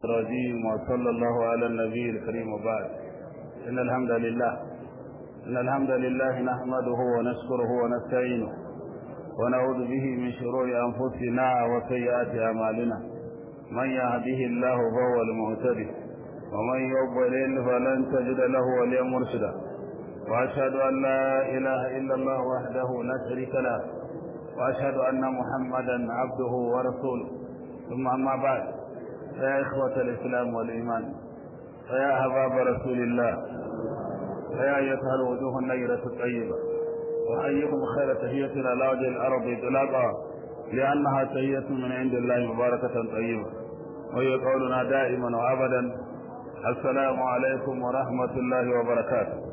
الرجيم وصلى الله على النبي الكريم وبعد إن الحمد لله إن الحمد لله نحمده ونشكره ونستعينه ونعوذ به من شرور أنفسنا وسيئات أعمالنا من يهده الله فهو المهتدي ومن يضلل فلن تجد له وليا مرشدا وأشهد أن لا إله إلا الله وحده لا شريك له وأشهد أن محمدا عبده ورسوله ثم أما بعد فيا إخوة الإسلام والإيمان فيا أحباب رسول الله فيا أيتها الوجوه النيرة الطيبة وأيكم خير تحية على وجه الأرض إطلاقا لأنها تحية من عند الله مباركة طيبة وهي قولنا دائما وأبدا السلام عليكم ورحمة الله وبركاته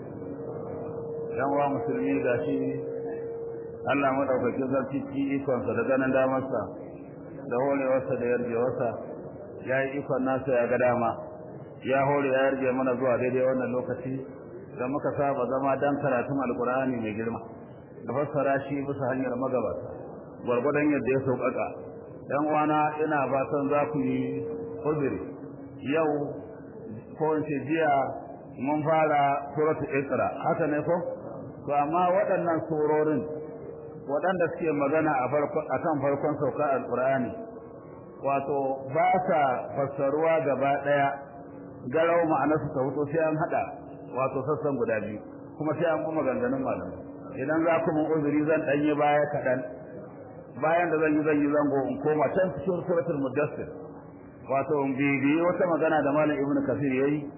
yan wa musulmi da shi Allah madaukakin sarki ci ikonsa da ganin damarsa da horewarsa da yarjewarsa ya yi ikon nasa ya ga dama ya hore ya yarje mana zuwa daidai wannan lokaci da muka saba zama dan karatun alkur'ani mai girma da fassara shi bisa hanyar magabata gwargwadon yadda ya sauƙaƙa yan uwana ina fatan za ku yi uzuri yau ko in ce jiya mun fara suratu iqra haka ne ko to amma waɗannan surorin waɗanda suke magana a kan farkon sauka alƙur'ani wato ba sa fassaruwa gaba ɗaya garau ma'anarsu ta hutu sai an haɗa wato sassan guda biyu kuma sai an kuma ganganin malamai idan za ku mun uzuri zan ɗanyi baya kaɗan bayan da zan yi zan yi zango in koma can cikin suratul mudassir wato in bibiyi wata magana da malam ibnu kafir yayi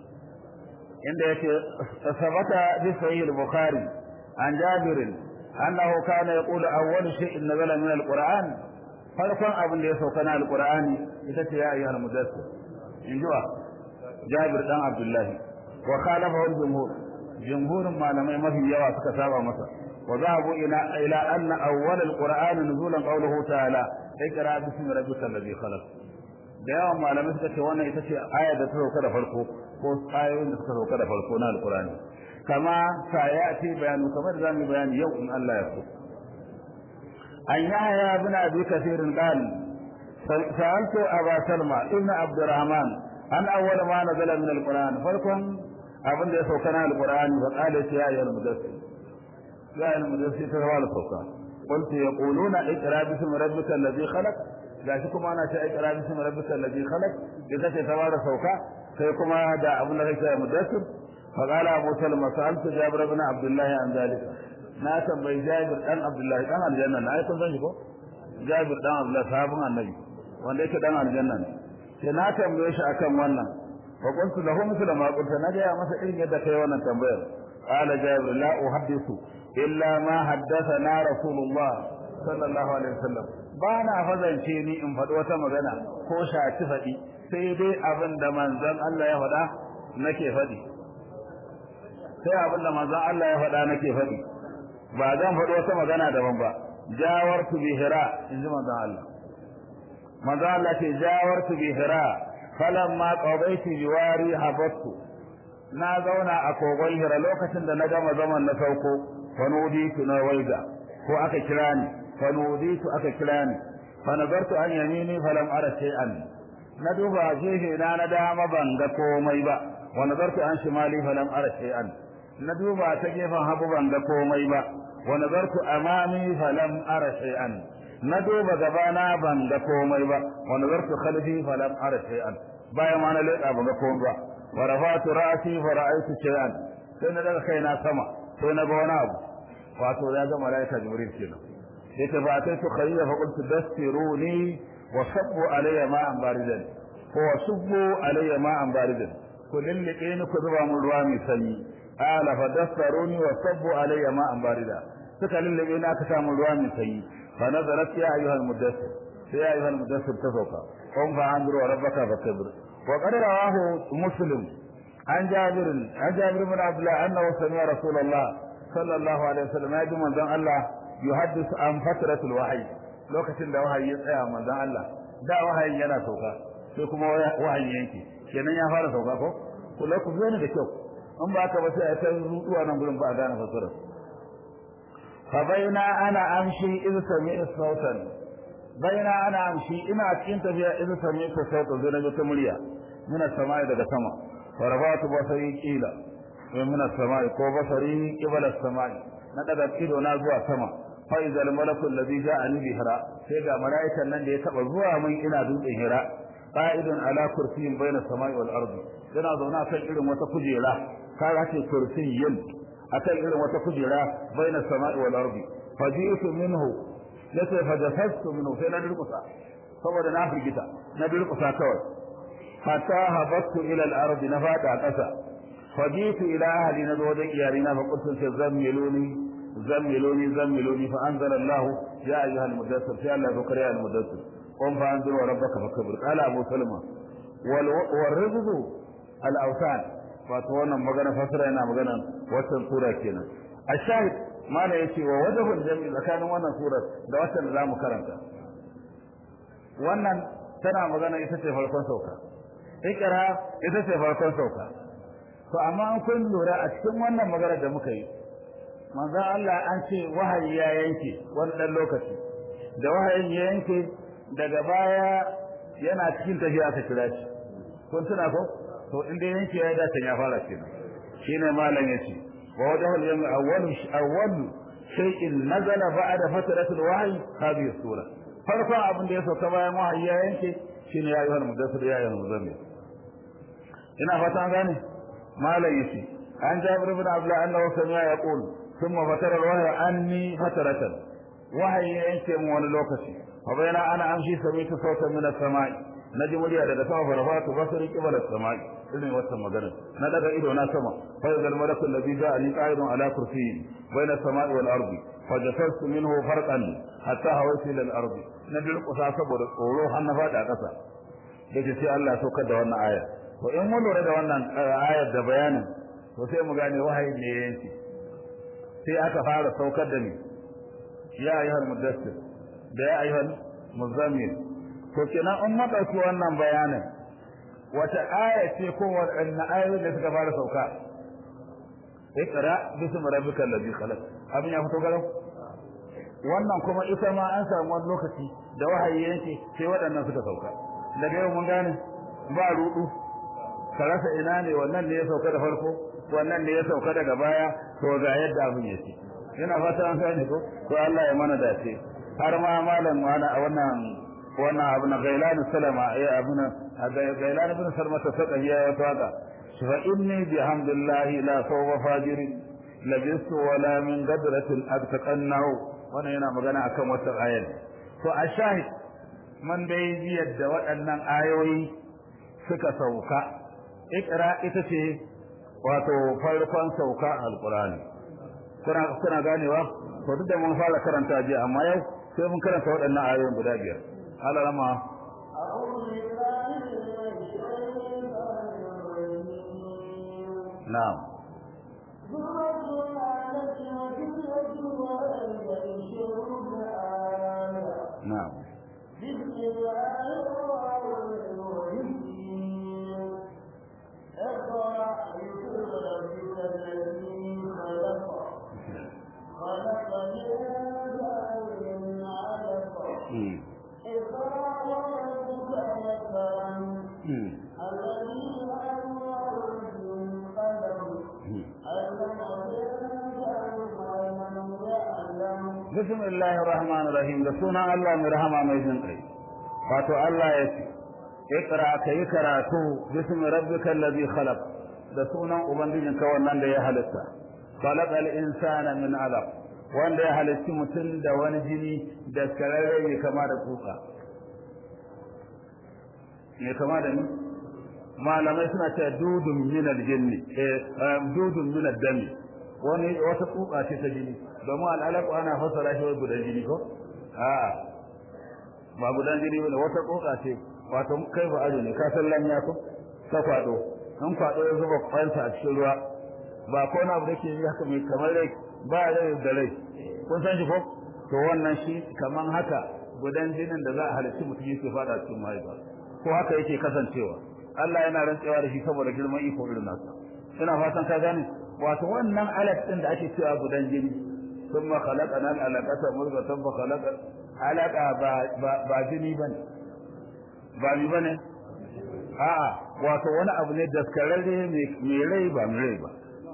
inda yake sabata bi sahih al-bukhari an jabir annahu kana yaqulu awwal shay'in nazala min al-qur'an farkon abin da ya sauka na al-qur'ani ita ce ya ayyuhal mudaththir injuwa jabir dan abdullah wa khalafahu al-jumhur jumhurin malamai mafi yawa suka saba masa wa zahabu ila ila anna awwal al-qur'an nuzulan qawluhu ta'ala ikra bismi rabbikal ladhi khalaq da yawan malamai suka ce wannan ita ce aya da ta sauka da farko ko ayoyin da suka sauka da farko na alkurani kama sayati bayanu kamar da zamu bayani yau in Allah ya so an yahya ibn abi kathir qal sa'altu aba salma ibn abdurrahman an awwal ma nazala min alquran farkon abin da ya sauka na alqurani wa qala ya ayyuhal mudaththir ya ayyuhal mudaththir ta wala sauka قلت يقولون اقرا باسم ربك الذي خلق gashi kuma ana ce ikra bismi rabbikal ladhi khalaq idza ta tawara sauka sai kuma da abun da kake mudassir fa qala abu salma sa'altu jabir ibn abdullah an zalika na tambayi jabir dan abdullah dan aljanna na ai kun san shi ko jabir dan abdullah sahabin annabi wanda yake dan aljanna ne sai na tambaye shi akan wannan fa qultu lahu mithla ma qulta na ga masa irin yadda kai wannan tambayar qala jabir la uhaddithu illa ma haddathana rasulullah sallallahu alaihi wasallam ba na fazance ni in faɗi wata magana ko shaci faɗi sai dai abin da manzon Allah ya faɗa nake faɗi sai abin da manzon Allah ya faɗa nake faɗi ba zan faɗi wata magana daban ba jawartu bi hira in ji manzon Allah manzon Allah ce jawartu bi hira falamma qadaitu biwari habattu na zauna a kogon hira lokacin da na gama zaman na sauko fa nuditu na waiga ko aka kira ni فنوديت أككلاني فنظرت عن يميني فلم أرى شيئا ندوب فيه لا ندام بندكو ميبا ونظرت عن شمالي فلم أرى شيئا ندوب تجيفا هبو بندكو ميبا ونظرت أمامي فلم أرى شيئا ندوب غبانا بندكو ميبا ونظرت خلفي فلم أرى شيئا بايا ما نلقى بندكو ميبا ورفعت رأسي فرأيت شيئا سنة خينا سما سنة بوناب واتو يا ملائكة جبريل كده يتبعتيت خليل فقلت دستروني وصبوا علي ماء باردا هو صبوا علي ماء باردا كل اللي كين كذبا من روامي سني قال فدستروني وصبوا علي ماء باردا سكال اللي كين أكتا من روامي سني فنظرت يا أيها المدثر يا أيها المدثر تفوقا قم فأنظروا ربك فكبر وقد رواه مسلم عن جابر عن جابر بن عبد الله أنه سمع رسول الله صلى الله عليه وسلم يجب من الله yuhaddisu an fatratul wahyi lokacin da wahayi ya tsaya manzon Allah da wahayin yana sauka sai kuma wahayi yanke kenan ya fara sauka ko kula ku zo ne da kyau in ba ka ba sai a ta rutuwa nan gurin ba a gane fasara fa baina ana amshi iz sami'a sautan bayana ana amshi ina cikin tafiya idan sami ta sauka zai nabi ta murya muna sama'i daga sama farafatu basari kila wa muna sama'i ko basari qibala sama'i na daga ido na zuwa sama fa idal malaku alladhi ja'ani bi hira sai ga malaikan nan da ya taba zuwa min ina dutsen hira qa'idun ala kursiyyin bayna sama'i wal ardi yana zauna kan irin wata kujera kaga ce kursiyyin akan irin wata kujera bayna sama'i wal ardi faji'tu minhu yace fajafastu minhu sai na durkusa saboda na firgita na durkusa kawai hatta habattu ila al-ardi na fada kasa faji'tu ila ahli na wajen iyalina fa qultu sai zammiluni zammiluni zammiluni fa anzala Allah ya ayyuha al-mudaththir sai Allah ya kare al-mudaththir qum fa anzir wa rabbaka fakbir qala abu salma wal warrizqu al-awsan wato wannan magana fasara yana magana wannan sura kenan ashahid mana yace wa wajhul jam'i tsakanin wannan surar da wacce da zamu karanta wannan tana magana ita ce farkon sauka ikra ita ce farkon sauka to amma an kun lura a cikin wannan magana da muka yi manzon Allah an ce wahayi ya yanke wani dan lokaci da wahayin ya yanke daga baya yana cikin tafiya aka kira shi kun tuna ko to inda yanke ya dace ya fara kenan shine malam yace wa wajhu al-yawm awwal awwal shay'in nazala ba'da fatratul wahyi hadhihi sura farko abin da ya sauka bayan wahayi ya yanke shine ya ayyuhal mudaththir ya ayyuhal muzammil ina fata gane malam yace an jabir ibn abdullah annahu sami'a yaqul thumma fatara al-wahyi anni fataratan wahayi ya yanke mu wani lokaci fa bayana ana amshi sami'tu sautan min as-sama'i naji murya daga sama farfatu basari qibala as-sama'i irin wata magana na daga ido na sama fa idal malaku alladhi ja'ani qa'idun ala kursiyyi bayna as-sama'i wal ardi fajasastu minhu farqan hatta hawaitu ila al-ardi na dirkusa saboda tsoro har na fada kasa dace sai Allah ya saukar da wannan aya to in mun lura da wannan ayar da bayanin to sai mu gane wahayi ne yanki sai aka fara saukar da ni ya ayyuhal mudaththir da ya ayyuhal muzammil to kenan in madauki wannan bayanin wata aya ce ko wadanne ayoyi da suka fara sauka ikra bismi rabbikal ladhi khalaq abin ya fito garau wannan kuma ita ma an samu wani lokaci da wahayi yanke sai waɗannan suka sauka daga yau mun gane ba rudu ka rasa ina ne wannan ne ya sauka da farko wannan ne ya sauka daga baya to ga yadda abin yake ina fata an gane ko to Allah ya mana dace har ma malam wani a wannan wannan abu na gailan salama ya abu na gailan ibn salma ta saka ya wata waka fa inni bihamdillahi la sawfa fajiri labistu wala min gadratil abtaqannahu wannan yana magana akan wata ayar to a shahid man dai biyar da waɗannan ayoyi suka sauka ikra ita ce wato farkon sauka alqur'ani kuna kuna ganewa to duk da mun fara karanta jiya amma yau sai mun karanta waɗannan ayoyin guda biyar Allah rama na'am na'am بسم الله الرحمن الرحيم اقرأ باسم ربك الذي خلق خلق الإنسان من علق اقرأ وربك الأكرم الذي علم بالقلم علم الإنسان ما لم يعلم بسم الله الرحمن الرحيم da sunan Allah mai rahama mai jin kai wato Allah ya ce ikra kai karatu bismi rabbikal ladhi khalaq da sunan ubangijinka wannan da ya halitta khalaqal insana min alaq wanda ya halitti mutum da wani jini da kararre ne kama da tsutsa ne kama da ni malamai suna cewa dudun min aljinni eh dudun min addami wani wata tsutsa ce ta jini domin al'alaku ana fassara shi wai gudan jini ko a'a ba gudan jini bane wata tsutsa ce wato kai ba ajo ne ka san lanya ko ta kwado in kwado ya zuba kwanta a cikin ruwa ba ko na abu da ke yi haka mai kamar rai ba rai da rai kun san shi ko to wannan shi kaman haka gudan jinin da za a halarci mutum yake fada cikin mahaifa ko haka yake kasancewa Allah yana rantsewa da shi saboda girman iko irin nasa ina fatan ka gane wato wannan alat din da ake cewa gudan jini ثم خلقنا العلقة مضغة فخلق alaka ba ba jini bane ba mi bane a'a wato wani abu ne daskararre mai rai ba mai rai ba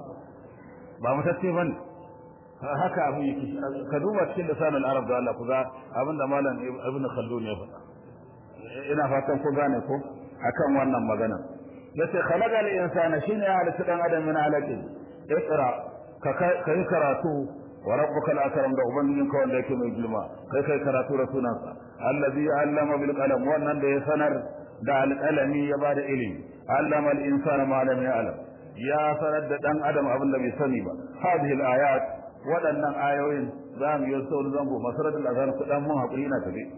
ba mutacce bane haka abu yake ka duba cikin lisanin arab da Allah ku ga abinda malam ibn khaldun ya faɗa ina fatan ku gane ko akan wannan magana yace khalaqa al-insana shine ya halitta dan adam min alaqi iqra ka kai karatu wa rabbuka al-akram da ubangijinka wanda yake mai girma kai kai karatu da sunansa allazi allama bil qalam wannan da ya sanar da alqalami ya bada ilimi allama al-insana ma lam ya'lam ya sanar da dan adam abin da bai sani ba hadhihi al-ayat waɗannan ayoyin za mu yi sauran zango masaratul azhar kudan mun hakuri na tafi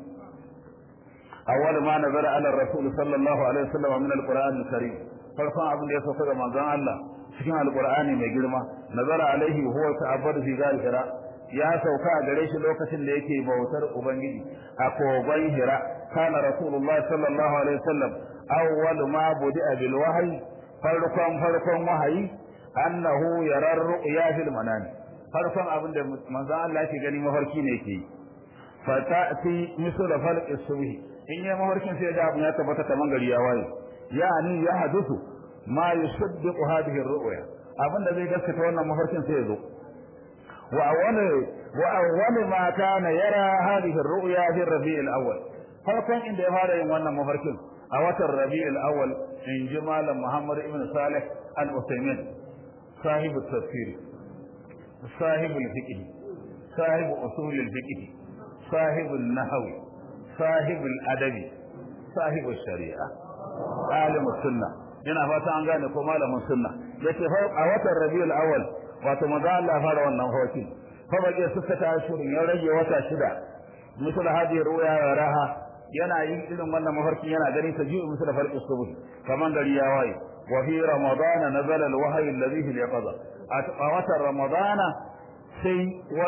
awwal ma nazara ala rasul sallallahu alaihi wasallam min al-qur'an al-karim farkon abin da ya sauka ga manzon Allah cikin alqur'ani mai girma nazara alaihi huwa ta'abbadu fi ghar hira ya sauka a gare shi lokacin da yake bautar ubangiji a kogon hira kana rasulullah sallallahu alaihi wasallam awwal ma budi'a bil wahyi farkon farkon wahayi annahu yara ru'ya fil manami farkon abin da manzon Allah yake gani mafarki ne yake fa ta'ti misla falq as-subhi in yi mafarkin sai ga abin ya tabbata kaman gari ya waye yani ya hadisu ma yusaddiqu hadhihi ar-ru'ya abinda zai gaskata wannan mafarkin sai ya zo wa awwal wa awwal ma kana yara hadhihi ar-ru'ya fi rabi' al-awwal farkon inda ya fara yin wannan mafarkin a watan rabi' al-awwal in ji malam Muhammad ibn Salih al-Uthaymeen صاحب التفسير صاحب الفقه صاحب أصول الفقه صاحب النحو صاحب الأدب صاحب الشريعة عالم السنة ina fata an gane ko malamin sunna yace a watan rabiul awwal wato maza Allah fara wannan hoki fa baje suka ta shirin ya rage wata shida misal hadi ruya ya raha yana yin irin wannan mafarki yana gani ta ji'u misal farqi subh kaman gari ya waye wa fi ramadana nazala alwahyi alladhi fi yaqza a watan ramadana sai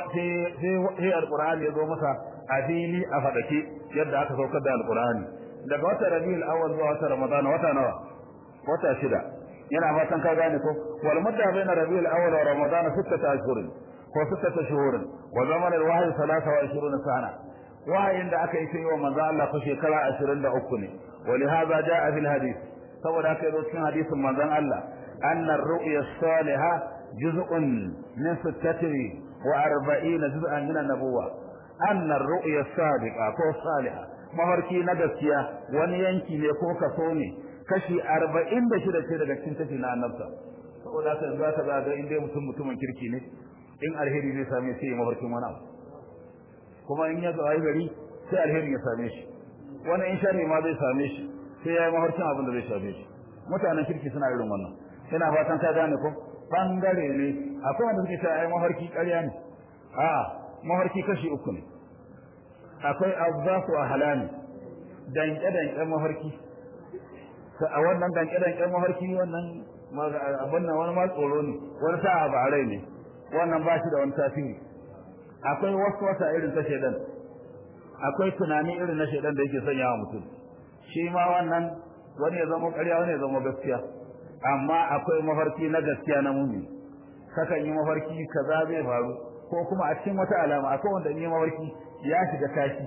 sai alqur'ani ya zo masa a fili a fadake yadda aka saukar da alqur'ani daga watan rabiul awwal zuwa watan ramadana wata nawa wata shida yana fatan ka gane ko wal mudda baina rabiul awwal wa ramadana sittata ashhurin ko sittata shuhurin wa zaman alwahyi 23 sana wahayin da aka yi sai wa manzo Allah ko shekara 23 ne ولهذا جاء في الحديث saboda haka yazo cikin hadisin manzon Allah anna ar-ru'ya as-salihah juz'un min sittati wa arba'ina juz'an min an-nubuwah anna ar-ru'ya as-sadiqa ko salihah mafarki na gaskiya wani yanki ne ko kaso ne kashi 46 ce daga cikin kashi na annabta saboda haka yanzu aka ga ga inda mutum mutumin kirki ne in alheri zai same sai ya mafarkin wani abu kuma in ya zo ayi gari sai alheri ya same shi wani in sharri ma zai same shi sai ya yi mafarkin abin da zai same shi mutanen kirki suna irin wannan ina fatan ka gane ko bangare ne akwai wanda suke cewa ai mafarki ƙarya ne a mafarki kashi uku ne akwai azzafu ahlami danke danke mafarki a wannan danke danke mafarki wannan abin nan wani ma tsoro ne wani sa'a ba rai ne wannan ba shi da wani tasiri akwai wasu wata irin ta shedan akwai tunani irin na shedan da yake sanya wa mutum shi ma wannan wani ya zama ƙarya wani ya zama gaskiya amma akwai mafarki na gaskiya na mumi kakan yi mafarki kaza zai faru ko kuma a cikin wata alama akwai wanda in yi mafarki ya shiga tashi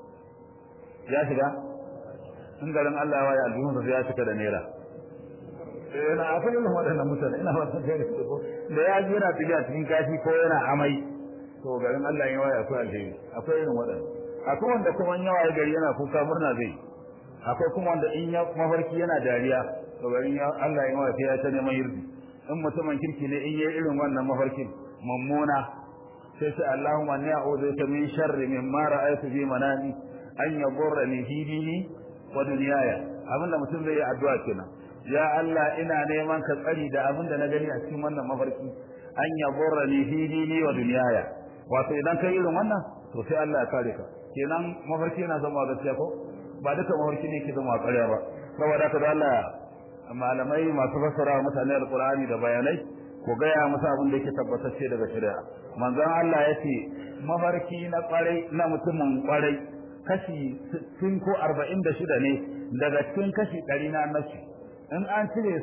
ya shiga in garin Allah ya waye aljihun sa ya shiga da naira yana akwai irin waɗannan mutane ina fatan kai ko da ya ji yana tafiya cikin kashi ko yana amai to garin Allah ya waye akwai alheri akwai irin waɗannan akwai wanda kuma in yawa gari yana kuka murna zai akwai kuma wanda in ya mafarki yana dariya to garin Allah ya waye ya ta neman yirdi in mutumin kirki ne in yayi irin wannan mafarkin mummuna sai sai Allahumma inni a'udhu bika min sharri mimma ra'aytu fi manami an yaghurrani fi dini wa dunyaya abinda mutum zai yi addu'a kenan ya Allah ina neman ka tsari da abinda na gani a cikin wannan mafarki an yaghurrani fi dini wa dunyaya wato idan kai irin wannan to sai Allah ya kare ka kenan mafarki yana zama gaskiya ko ba duka mafarki ne ke zama ƙarya ba saboda haka da Allah malamai masu fassara mutane alqur'ani da bayanai ko gaya musu abin da yake tabbatacce daga shari'a manzon Allah ya ce mafarki na kwarai na mutumin kwarai kashi 60 ko 46 ne daga cikin kashi 100 na annabi in an cire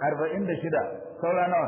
46 saura nawa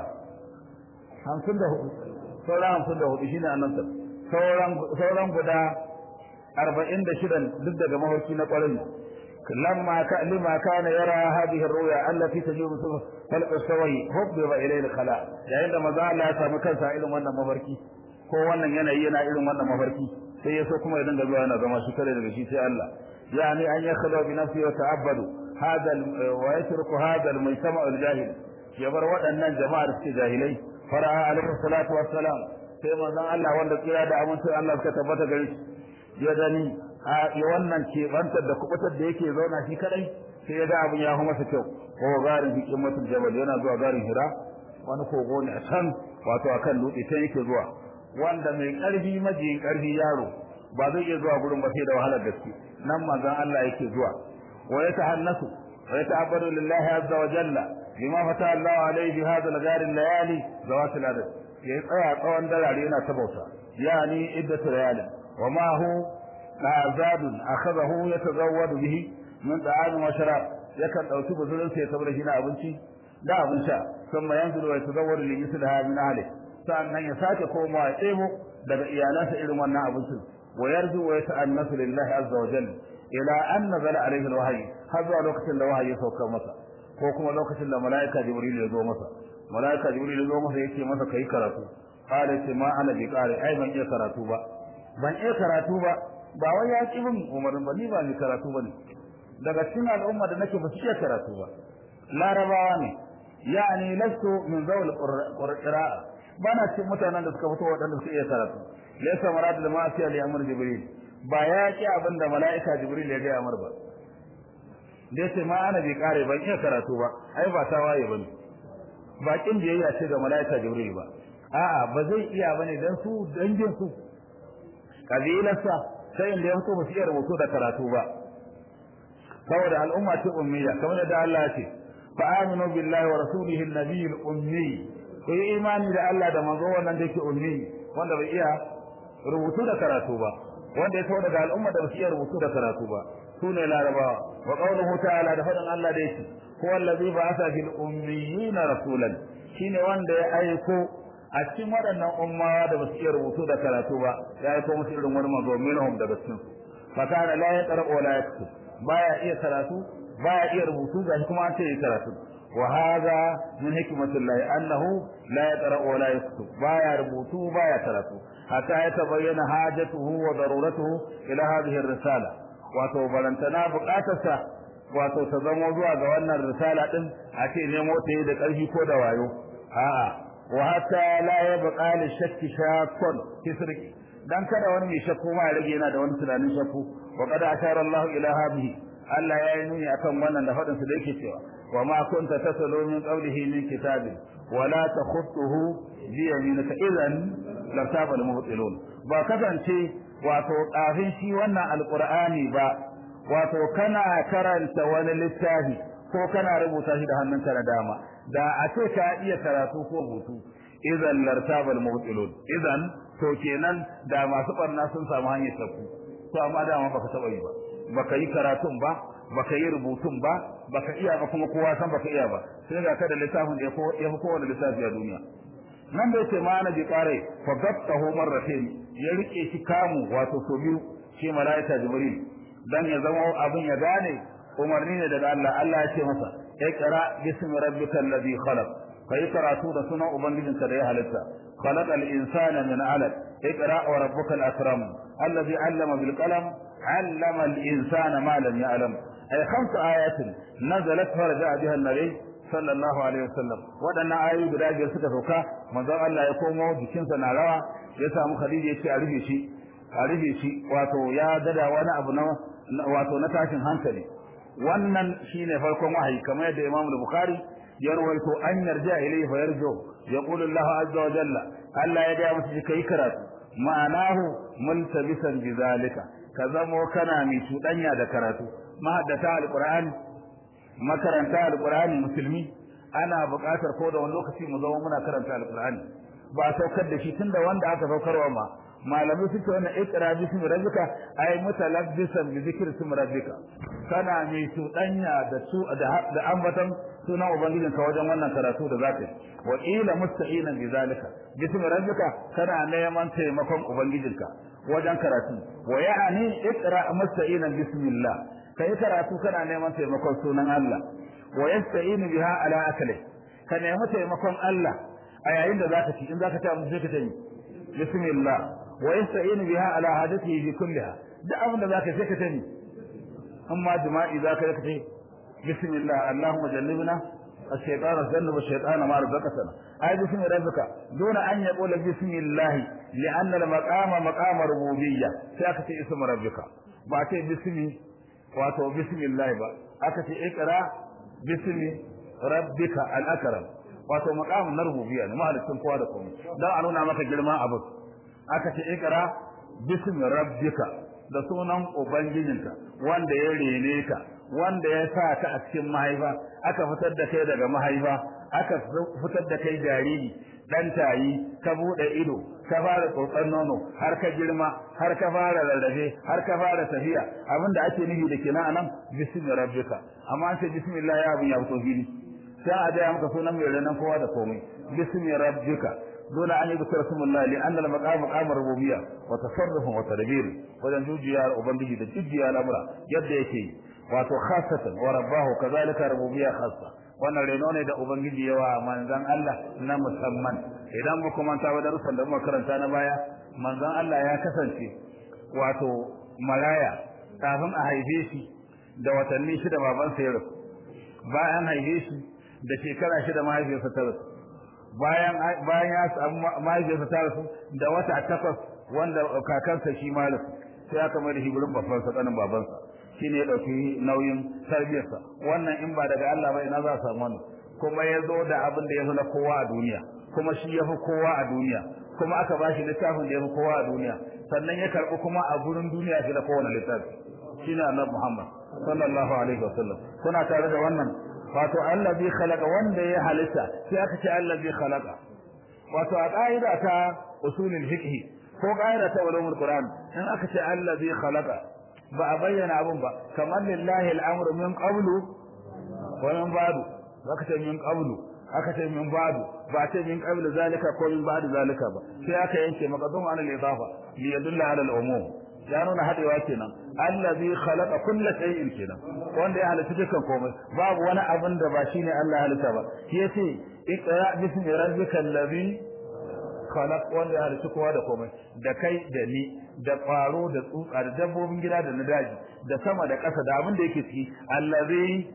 54 saura 54 shine annabi sauran sauran guda arba'in da shidan duk daga mafarki na ƙwarai لما كان لما كان يرى هذه الرؤيا التي تجيب خلق السوي حبب اليه الخلاء yayin da maza Allah ya samu kansa irin wannan mafarki ko wannan yanayi yana irin wannan mafarki sai yaso kuma ya dinga zuwa yana zama shi kare daga shi sai Allah yani an yakhlu bi nafsi wa ta'abbadu hada wa yatruku hada al-mujtama' al-jahil ya bar waɗannan jama'ar suke jahilai fara'a alaihi salatu wassalam sai manzon Allah wanda tsira da amincin Allah suka tabbata gare shi ya gani a wannan keɓantar da kubutar da yake zauna shi kadai sai ya ga abin ya hu masa kyau ko garin hikin mutum jabal yana zuwa garin hira wani kogo ne a can wato akan dutse sai yake zuwa wanda mai karfi majiyin karfi yaro ba zai iya zuwa gurin ba sai da wahalar gaske nan manzon Allah yake zuwa wa yatahannasu wa yata'abbadu lillahi azza wa jalla bima fata Allah alayhi bi hadha al-ghar al-layali zawat al-adad ya tsaya tsawon darare yana ta bauta yani iddatu layalin wa ma hu azadun akhadahu yatazawwadu bihi min ta'am wa sharab yakan dauki buzurin sai saboda shi na abinci da abin sha kuma yanzu wa yatazawwadu li mislaha min ahli sannan ya sake komawa ya tsemo daga iyalansa irin wannan abincin wa yarju wa yata'annasu lillahi azza wa jalla ila an nazala alayhi alwahyi har zuwa lokacin da wahayi ya sauka masa ko kuma lokacin da malaika jibril ya zo masa malaika jibril ya zo masa yake masa kai karatu qala ce ma ana bi qari ai ban iya karatu ba ban iya karatu ba ba wai ya ki bin umarin ba ni ba ni karatu bane daga cikin al'umma da nake ba su iya karatu ba larabawa ne yani lastu min zawl qira'a bana cikin mutanen da suka fito waɗanda suka iya karatu laysa marad da ma'asiya li amr jibril ba ya ki abin da mala'ika jibril ya ga amr ba dai sai ma ana bi kare ban iya karatu ba ai ba ta waye bane bakin biyayya ce ga mala'ika jibril ba a'a ba zai iya bane dan su dangin su kabilarsa sai inda ya fito ba su iya rubutu da karatu ba saboda al'umma ce ummiya kamar da Allah ya ce fa aminu billahi wa rasulihi an-nabiy al-ummi ku yi imani da Allah da manzo wannan da yake ummi wanda bai iya rubutu da karatu ba wanda ya daga al'umma da ba su iya rubutu da karatu ba sune larabawa wa qawluhu ta'ala da fadan Allah da yake huwa allazi ba'atha fil ummiyina rasulan shine wanda ya aiko a cikin waɗannan ummawa da ba su iya rubutu da karatu ba ya aiko musu irin wani manzo minhum daga cikin fa kana la yaqra wa la yaktub baya iya karatu baya iya rubutu ga kuma an ce ya karatu wa hadha min hikmatillahi annahu la yaqra wa la yaktub baya rubutu baya karatu hatta ya tabayyana hajatuhu wa daruratuhu ila hadhihi ar-risala wato balantana buƙatarsa wato ta zamo zuwa ga wannan risala din a ce nemo ta yi da ƙarfi ko da wayo a'a wa hatta la yabqa li shakki shakkun fi sirri dan kada wani mai shakku ma ya rage yana da wani tunanin shakku wa qad ashara Allah ila hadhihi Allah ya yi nuni akan wannan da fadin su da yake cewa wa ma kunta tasalu min qawlihi min kitabin wa la takhutuhu bi yaminika idan lartaba al-mubtilun ba kasance wato kafin shi wannan alqur'ani ba wato kana karanta wani littafi ko kana rubuta shi da hannunka na dama da a ce ka iya karatu ko rubutu idan lartaba al-mubtilun idan to kenan da masu barna sun samu hanyar tafi to amma dama baka taba yi ba baka yi karatun ba baka yi rubutun ba baka iya ba kuma kowa san baka iya ba sai ga ka da littafin da ya fi kowane littafi a duniya nan da yake ma'ana bi qare fa gattahu marratayn ya rike shi kamu wato so biyu shi malaika jibril dan ya zama abin ya gane umarni ne daga Allah Allah ya ce masa iqra bismi rabbikal ladhi khalaq kai karatu da sunan ubangijinka da ya halitta khalaqal insana min 'alaq iqra wa rabbukal akram alladhi 'allama bil qalam 'allama al insana ma lam ya'lam ay khamsu ayatin nazalat faraja biha an-nabi sallallahu alaihi wasallam wadannan ayoyi guda biyar suka sauka manzon Allah ya komo jikinsa na rawa ya samu Khadija ya ce a rufe shi a rufe shi wato ya dada wani abu na wato na tashin hankali wannan shine farkon wahayi kamar yadda Imam Bukhari ya rawaito an yarja ilayhi fa yarjo yaqulu Allah azza wa jalla Allah ya ga musu kai karatu ma'anahu multabisan bizalika ka zamo kana mai tudanya da karatu mahaddata alqur'ani makaranta alqur'ani musulmi ana buƙatar ko da wani lokaci mu zama muna karanta alqur'ani ba saukar da shi tunda wanda aka saukarwa ma malamai suke wannan iqra bismi rabbika ay mutalabbisan bi zikri ismi rabbika kana mai tudanya da su da ambatan sunan ubangijinka wajen wannan karatu da zaka wa ila musta'inan bi zalika bismi rabbika kana neman taimakon ubangijinka wajen karatu wa ya'ani iqra musta'inan bismillah kai karatu kana neman taimakon sunan Allah wa yasta'inu biha ala akli ka nemi taimakon Allah a yayin da zaka ci in zaka ci abinci ka tayi bismillah wa yasta'inu biha ala hadatihi bi kulliha da abin da zaka sai ka tayi amma jima'i zaka ka tayi bismillah allahumma jannibna الشيطان الذنب والشيطان ما رزقتنا أي بسم ربك دون أن يقول بسم الله لأن المقام مقام ربوبية سيأتي اسم ربك بأتي بسم واتو بسم الله با أكتي اقرأ بسم ربك الأكرم wato makamin na rububiyya ne mahalicin kowa da komai dan a nuna maka girman abu aka ce ikra bismi rabbika da sunan ubangijinka wanda ya rene ka wanda ya sa ka a cikin mahaifa aka fitar da kai daga mahaifa aka fitar da kai jariri dan tayi ka bude ido ka fara tsotsan nono har ka girma har ka fara rarrafe har ka fara tafiya abinda ake nufi da kenan anan bismi rabbika amma an ce bismillah ya abin ya fito fili sai a gaya maka sunan mai renon kowa da komai bismi rabbika dole an yi da rasulullahi li anna al-maqam maqam rububiyya wa tasarruf wa tadbir wajen jujiya ubangiji da jujiya al'amura yadda yake wato khassatan wa rabbahu kadhalika rububiyya khassa wannan reno ne da ubangiji yawa manzon Allah na musamman idan mu kuma ta wadar da muka karanta na baya manzon Allah ya kasance wato maraya kafin a haife shi da watanni shida babansa ya rasu bayan haife shi da shekara shida mahaifiyarsa ta rasu bayan bayan ya samu mahaifiyarsa ta rasu da wata takwas wanda kakansa shi ma rasu sai aka mai da shi gurin babbansa kanin babansa shine ya dauki nauyin tarbiyarsa wannan in ba daga Allah ba ina za a samu wannan kuma ya zo da abin da ya fi na kowa a duniya kuma shi ya fi kowa a duniya kuma aka ba shi littafin da ya fi kowa a duniya sannan ya karɓi kuma a gurin duniya shi da kowane littafi shine annabi Muhammad sallallahu alaihi wasallam kuna tare da wannan wato allazi khalaqa wanda ya halitta sai aka ce allazi khalaqa wato a ƙa'ida ta usulul fiqh ko ƙa'ida ta ulumul qur'an in aka ce allazi khalaqa ba a bayyana abun ba kamar lillahi al'amru min qablu wa min ba'du aka ce min qablu aka ce min ba'du ba ce min qablu zalika ko min ba'du zalika ba sai aka yanke maqdum an al-idafa li yadulla ala al-umum ya nuna hadewa kenan allazi khalaqa kulla shay'in kenan wanda ya halitta dukkan komai babu wani abin da ba shine Allah ya halitta ba shi yace iqra bismi rabbikal ladhi khalaq wanda ya halitta kowa da komai da kai da ni da ƙwaro da tsutsa da dabbobin gida da na daji da sama da ƙasa da abin da yake ciki allazi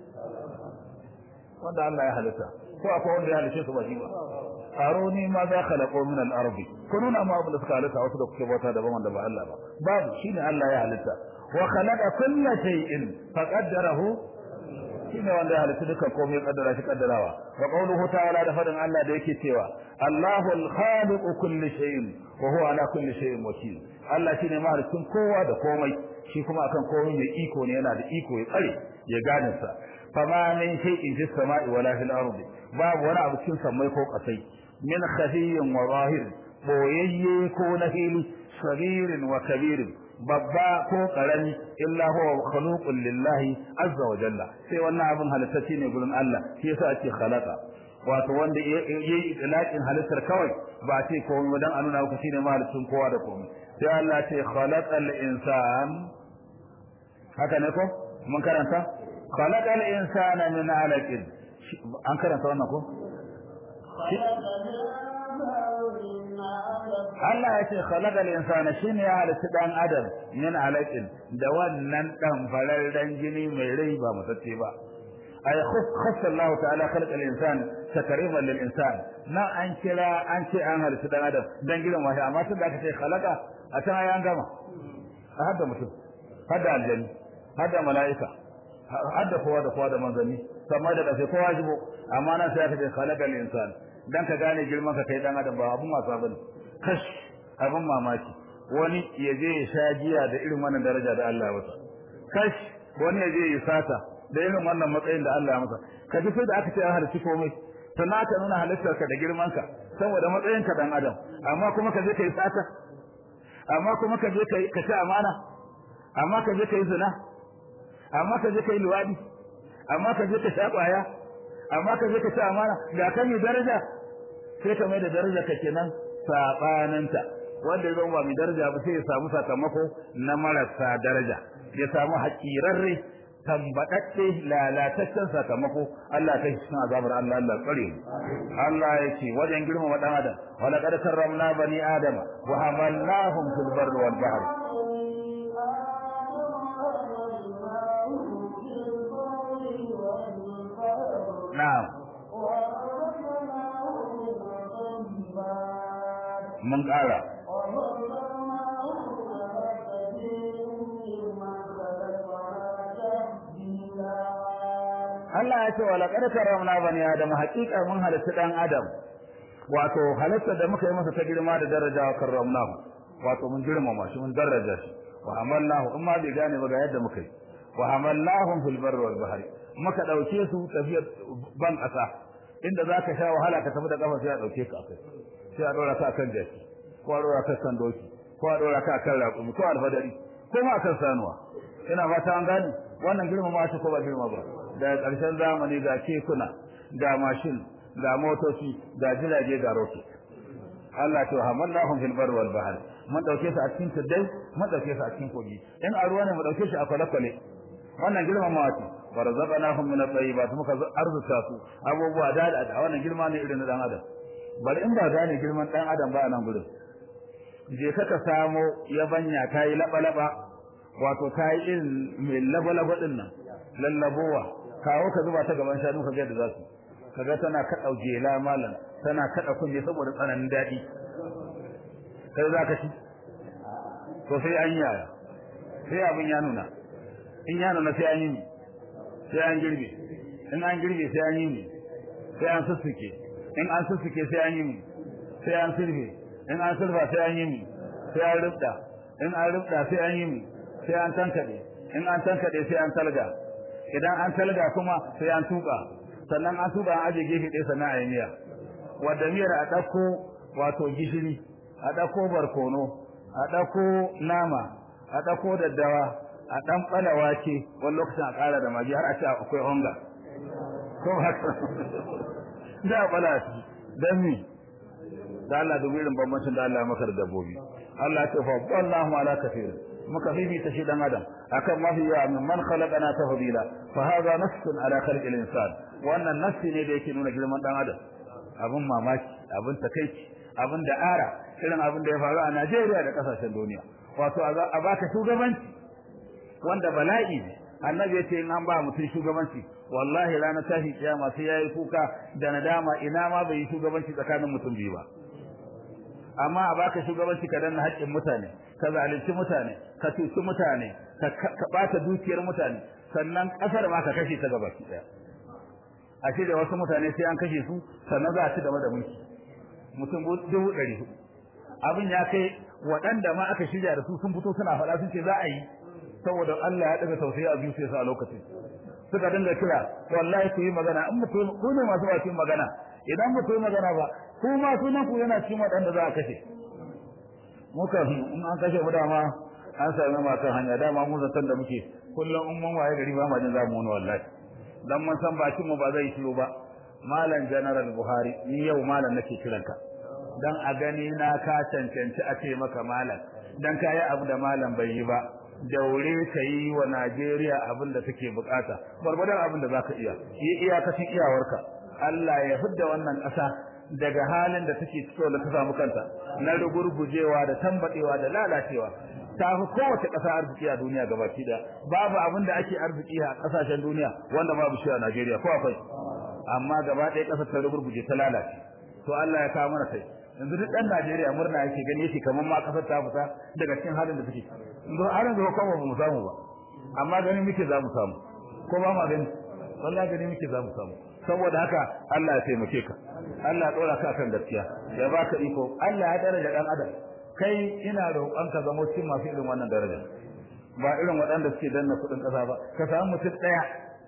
wanda Allah ya halitta ko akwai wanda ya halitta su ba shi ba aroni ma za khalaqu min al-ardi kununa ma abin da suka halitta wasu da kuke bauta daban wanda ba Allah ba babu shine Allah ya halitta wa khalaqa kulla shay'in faqaddarahu shine wanda ya halitta dukkan komai ya kaddara shi kaddarawa wa qawluhu ta'ala da fadin Allah da yake cewa Allahu al-khaliqu kulli shay'in wa huwa ala kulli shay'in wakil Allah shine mahalicin kowa da komai shi kuma akan komai mai iko ne yana da iko ya tsare ya gane sa fama min shay'in fis sama'i wala fil ardi babu wani abu cikin samai ko kasai min khafiyyin wa zahir boyayye ko na fili sagirin wa kabirin babba ko karami illa huwa khuluqun lillahi azza wa jalla sai wannan abin halittacce ne gurin Allah shi yasa ake khalaqa wato wanda yayi itlaqin halittar kawai ba ce komai dan a nuna maka shine mahalicin kowa da komai sai Allah ce khalaqal insan haka ne ko mun karanta khalaqal insana min alaqin an karanta wannan ko Allah ya ce khalaqal insana shine ya halitta dan adam min alaqin da wannan dan fararren jini mai rai ba mutacce ba ay khassa Allah ta'ala khalaqal insan takriman lil insan na an kira an ce an halitta dan adam dan gidan wahi amma tun da aka ce khalaqa a can ayan gama a hadda mutum hadda aljanni hadda mala'ika hadda kowa da kowa da manzanni sama da kafe kowa jibo amma nan sai aka ce khalaqal insan dan ka gane girman ka kai dan adam ba abun wasa bane kash abun mamaki wani ya je ya sha giya da irin wannan daraja da Allah ya masa kash wani ya je ya sata da irin wannan matsayin da Allah ya masa ka ji sai da aka ce an halicci komai sannan aka nuna halittar ka da girman ka saboda matsayin ka dan adam amma kuma ka je ka yi sata amma kuma ka je ka ci amana amma ka je ka yi zina amma ka je ka yi luwadi amma ka je ka sha kwaya amma ka je ka ci amana ga kan yi daraja sai ka mai da daraja ka kenan sabananta wanda ya zama ba mai daraja ba sai ya samu sakamako na marasa daraja ya samu hakirarre tambadadde lalataccen sakamako Allah ta shi cikin azabar Allah Allah tsare mu Allah ya ce wajen girmama dan adam wa laqad karramna bani adama wa hamalnahum fil barri wal bahr na'am mun ƙara Allah ya ce wa laqad karramna bani adam haqiqa mun halitta dan adam wato halitta da muka yi masa ta girma da daraja wa karramnahu wato mun girmama shi mun daraja shi wa hamalnahu amma bai gane ba ga yadda muka yi wa hamalnahum fil barri wal bahri muka dauke su tafiyar ban kasa inda zaka sha wahala ka tafi da kafa sai a dauke ka akai sai a dora ka kan jaki ko a dora ka kan doki ko a dora ka kan raƙumi ko alfadari ko ma kan sanuwa ina fata an gane wannan girmama shi ko ba girma ba daga ƙarshen zamani ga kekuna ga mashin ga motoci ga jirage ga rocket Allah to hamallahum fil barri wal bahr mun dauke su a cikin tuddai mun dauke su a cikin kogi in a ruwa ne mu dauke shi a kwale-kwale wannan girmamawa ce warzaqnahum min at-tayyibat muka arzuta su abubuwa da da wannan girma ne irin dan adam bari in ba gane girman dan adam ba nan gurin je ka ka samo yabanya kai laba laba wato kai irin mai laba laba din nan lallabowa kawo ka zuba ta gaban shanu ka ga da zasu kaga tana kada jela malam tana kada kunne saboda tsananin dadi kai za ka ci to sai an yaya sai abin ya nuna in ya nuna sai an yi sai an girbe in an girbe sai an yi sai an sussuke in an sussuke sai an yi sai an sirfe in an sirfa sai an yi sai an rubda in an rubda sai an yi sai an tankade in an tankade sai an talga idan an talga kuma sai an tuka sannan an tuka an aje gefe ɗaya sannan a yi miya wadda miyar a ɗauko wato gishiri a ɗauko barkono a ɗauko nama a ɗauko daddawa a ɗan ɓala wake wani lokacin a ƙara da magi har a ce akwai onga ko haka da a ɓala shi don mi da Allah dubi irin bambancin da Allah maka da dabbobi Allah ya ce fa wallahu ala kafir muka fifita shi dan adam akan mafi yawa min man khalaqana tafdila fa hadha nassun ala khalqil insan wannan nassi ne da yake nuna girman dan adam abun mamaki abun takeici abun da ara irin abun da ya faru a Najeriya da kasashen duniya wato a baka shugabanci wanda bala'i ne annabi ya ce in an ba mutum shugabanci wallahi ranar tashi kiyama sai yayi kuka da nadama ina ma bai yi shugabanci tsakanin mutum biyu ba amma a baka shugabanci ka danna haƙƙin mutane ka zalunci mutane ka cuci mutane ka ɓata dukiyar mutane sannan ƙasar ma ka kashe ta gaba ɗaya a ce da wasu mutane sai an kashe su sannan za a ci gaba da mulki mutum dubu ɗari abin ya kai waɗanda ma aka shirya da su sun fito suna faɗa sun ce za a yi saboda Allah ya daga tausayi a biyu sai a lokacin suka dinga kira wallahi ku yi magana in mutum ku ne masu bakin magana idan ba ku yi magana ba ku ma sunan ku yana cikin waɗanda za a kashe muka in an kashe mu dama an sami ma kan hanya dama mu zaton da muke kullum in mun waye gari ba ma jin za mu wani wallahi dan mun san bakin mu ba zai shiru ba malam general buhari ni yau malam nake kiranka dan a gani na ka cancanci a ce maka malam dan kayi abu da malam bai yi ba daure ka yi wa Najeriya abin da take bukata gwargwadon abin da zaka iya yi iyakacin iyawarka Allah ya fidda wannan ƙasa daga halin da take cikin da ta samu kanta na rugurgujewa da tambadewa da lalacewa ta fi kowace ƙasa arziki a duniya gabaki da babu abin da ake arziki a ƙasashen duniya wanda babu shi a Najeriya ko akwai amma gaba ɗaya ƙasar ta rugurguje ta lalace to Allah ya kawo mana kai yanzu duk ɗan Najeriya murna yake gani yake kamar ma ƙasar ta fita daga cikin halin da take yanzu har yanzu ko ba mu samu ba amma ganin muke za mu samu ko ba ma gani wallahi gani muke za mu samu saboda haka Allah ya taimake ka Allah ya dora ka kan gaskiya ya baka iko Allah ya daraja dan adam kai ina roƙon ka zama cikin masu irin wannan daraja ba irin waɗanda suke danna kuɗin ƙasa ba ka samu mutum ɗaya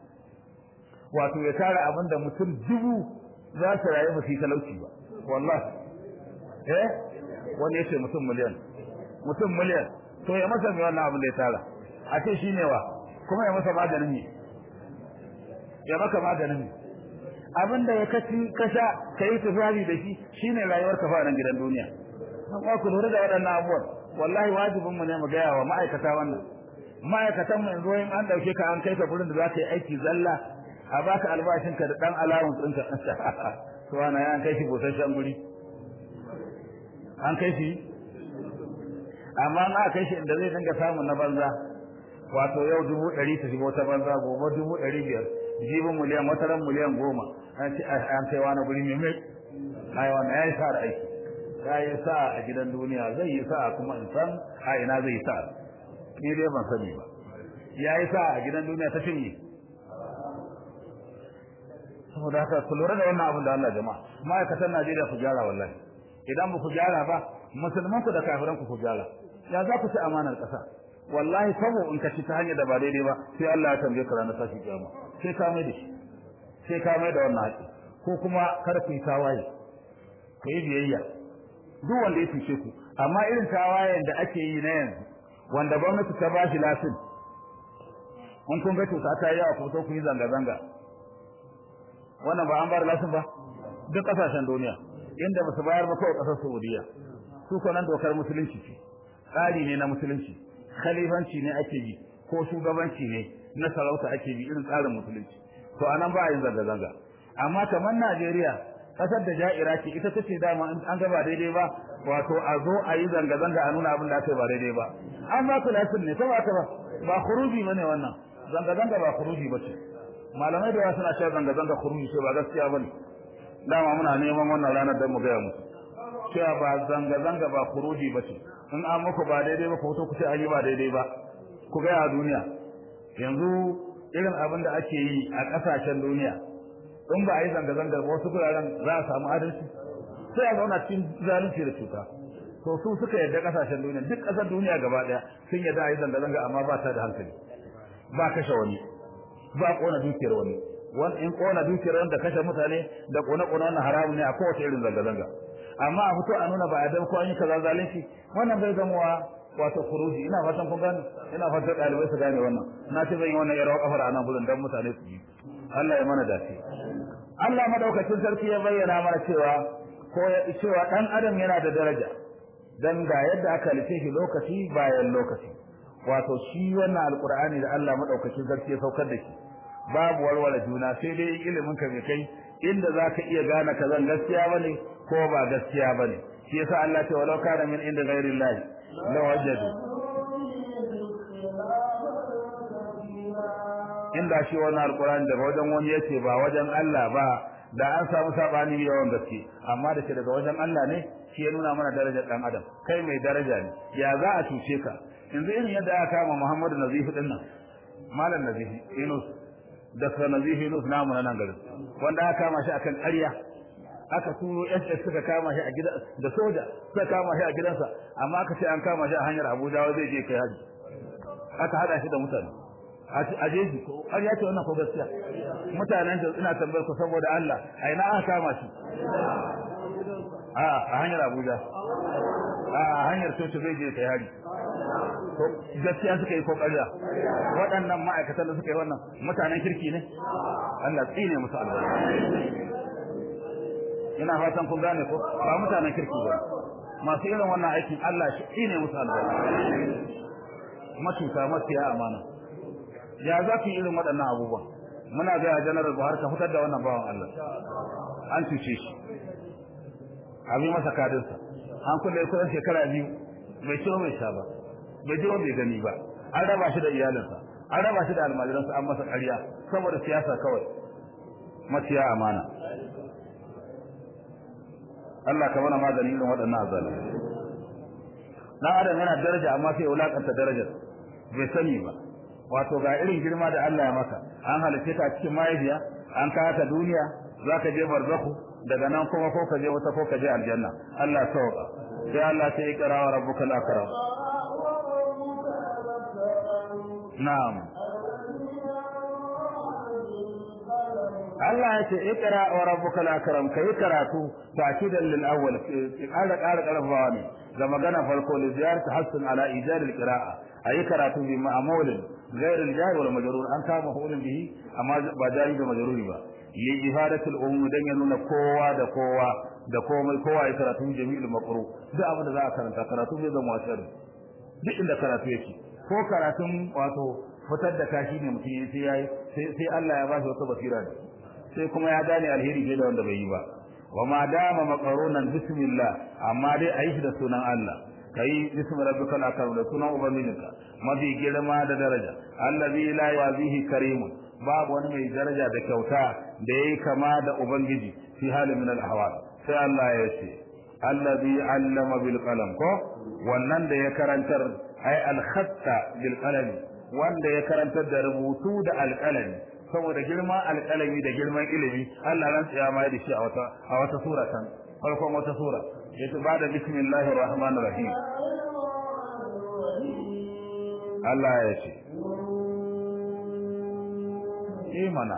wato ya tara abin da mutum dubu za su rayu ba su yi talauci ba wallahi eh wani ya ce mutum miliyan mutum miliyan to ya masa mai wannan abin da ya tara a ce shi ne wa kuma ya masa maganin ne ya maka maganin ne abin da ya kaci kasha ka yi tufari da shi shine rayuwar ka nan gidan duniya amma ku lura da waɗannan abubuwan wallahi wajibin mu ne mu gaya wa ma'aikata wannan ma'aikatan mu yanzu in an dauke ka an kai ka gurin da za ka yi aiki zalla a baka albashin ka da dan alawun ɗinka to ana ya an kai shi busasshen guri an kai shi amma na kai shi inda zai dinga samun na banza wato yau dubu ɗari ta shigo ta banza gobe dubu ɗari biyar jibin miliyan wata ran miliyan goma an ce an kai wani guri mai mai ai wannan ya yi sa aiki ya yi sa a gidan duniya zai yi sa kuma in san a ina zai yi sa ni dai ban sani ba ya yi sa a gidan duniya ta cinye saboda haka ku lura da wannan abin da Allah jama'a ma'aikatan Najeriya ku gyara wallahi idan ba ku gyara ba musulman ku da kafiran ku ku gyara ya za ku ci amanar ƙasa wallahi sabo in ka ci ta hanyar da ba daidai ba sai Allah ya tambaye ka ranar tashi kiyama sai ka mai da shi sai ka mai da wannan haƙi ko kuma kada ku yi tawaye ku yi biyayya duk wanda ya fice ku amma irin tawayen da ake yi na yanzu wanda gwamnati ta ba shi lasin in kun ga cuta ta yi yawa ku so ku yi zanga-zanga wannan ba an bar lasin ba duk kasashen duniya inda ba su bayar ba kawai kasar Saudiya su ko nan dokar musulunci ce tsari ne na musulunci khalifanci ne ake yi ko shugabanci ne na sarauta ake bi irin tsarin musulunci to anan ba a yin zanga zanga amma kamar Najeriya kasar da ja'ira ce ita tace dama an ga ba daidai ba wato a zo a yi zanga zanga a nuna abin da aka ba daidai ba an ba ku lasin ne saboda ba ba khuruji bane wannan zanga zanga ba khuruji bace malamai da yawa suna cewa zanga zanga khuruji ce ba gaskiya bane dama muna neman wannan ranar da mu ga musu cewa ba zanga zanga ba khuruji bace in an muku ba daidai ba ku to ku ce an yi ba daidai ba ku ga a duniya yanzu irin abin da ake yi a kasashen duniya in ba a yi zanga zanga ba wasu guraren za a samu adalci sai a zauna cikin zalunci da cuta to su suka yarda kasashen duniya duk kasar duniya gaba daya sun yarda a yi zanga zanga amma ba ta da hankali ba kashe wani ba kona dukiyar wani wani in kona dukiyar wanda kashe mutane da kona kona wannan haramun ne a kowace irin zanga zanga amma a fito a nuna ba a dan ko an yi kaza zalunci wannan bai zama wa wato furuji ina fatan kun gane ina fatan dalibai su gane wannan na ce zan yi wannan yarawa kafar anan gudun dan mutane su yi Allah ya mana dace Allah madaukakin sarki ya bayyana mana cewa ko ya cewa dan adam yana da daraja dan ga yadda aka halice shi lokaci bayan lokaci wato shi wannan alqur'ani da Allah madaukakin sarki ya saukar da shi babu warware juna sai dai ilimin ka bai kai inda zaka iya gane kazan gaskiya bane ko ba gaskiya bane shi yasa Allah ce walau kana min inda ghairi Allah la wajadu inda shi wannan alqur'ani daga wajen wani yace ba wajen Allah ba da an samu sabani yawan gaske amma da ke daga wajen Allah ne shi ya nuna mana darajar dan adam kai mai daraja ne ya za a cuce ka yanzu irin yadda aka kama Muhammadu Nazifi din nan malam Nazifi Yunus da sa Nazifi Yunus namu nan garin wanda aka kama shi akan ƙarya aka turo SS suka kama shi a gida da soja suka kama shi a gidansa amma aka ce an kama shi a hanyar Abuja wai zai je kai haji aka hada shi da mutane a jeji ko har ya ce wannan ko gaskiya mutanen da ina tambayar ku saboda Allah a ina aka kama shi a a hanyar Abuja a hanyar Soto zai je kai haji to gaskiya suka yi kokariya waɗannan ma'aikatan da suka yi wannan mutanen kirki ne Allah tsine musu albarka ina fatan kun gane ko ba mutanen kirki ba masu irin wannan aikin Allah shi tsine musu albarka matuka mafiya amana ya za ku irin waɗannan abubuwan muna ga janaral Buhari ka fitar da wannan bawan Allah an cuce shi abi masa kadinsa an kulle kusan shekara biyu bai ciwo mai sha ba bai ji bai gani ba an raba shi da iyalinsa an raba shi da almajiransa an masa ƙarya saboda siyasa kawai maciya amana Allah ka mana magani irin waɗannan azalu dan adam yana daraja amma sai wulakanta darajar bai sani ba wato ga irin girma da Allah ya maka an halice ka cikin mahaifiya an kawo ka duniya zaka je barzakhu daga nan kuma ko ka je wata ko ka je aljanna Allah sauka sai Allah sai ikra wa rabbukal akram na'am Allah ya ce ikra wa rabbukal akram kai karatu takidan lil awwal ƙara ƙara ƙarfawa ne ga magana farko li ziyarat hasan ala ijad al qira'a ayi karatu bi ma'mul غير الجار ولا مجرور an kama hulun bihi amma ba jari da majruri ba li ifadatul umum dan ya nuna kowa da kowa da komai kowa ya karatu jami'ul maqru duk abin da za a karanta karatu bai zama wasari duk inda karatu yake ko karatun wato fitar da kashi ne mutum sai yayi sai Allah ya ba shi wata basira ne sai kuma ya gane alheri fiye da wanda bai yi ba wa ma dama maqarunan bismillah amma dai ayi shi da sunan Allah kai bismi rabbikal akram da sunan ubangijinka mafi girma da daraja allazi la yazihi karimun babu wani mai daraja da kyauta da yayi kama da ubangiji fi halin min al ahwal sai Allah ya ce allazi allama bil qalam ko wannan da ya karantar ay al khatta bil qalam wanda ya karantar da rubutu da alqalami saboda girman alƙalami da girman ilimi Allah ran tsaya mai da shi a wata a wata sura kan farkon wata sura yace ba da bismillahir rahmanir rahim Allah ya ce imana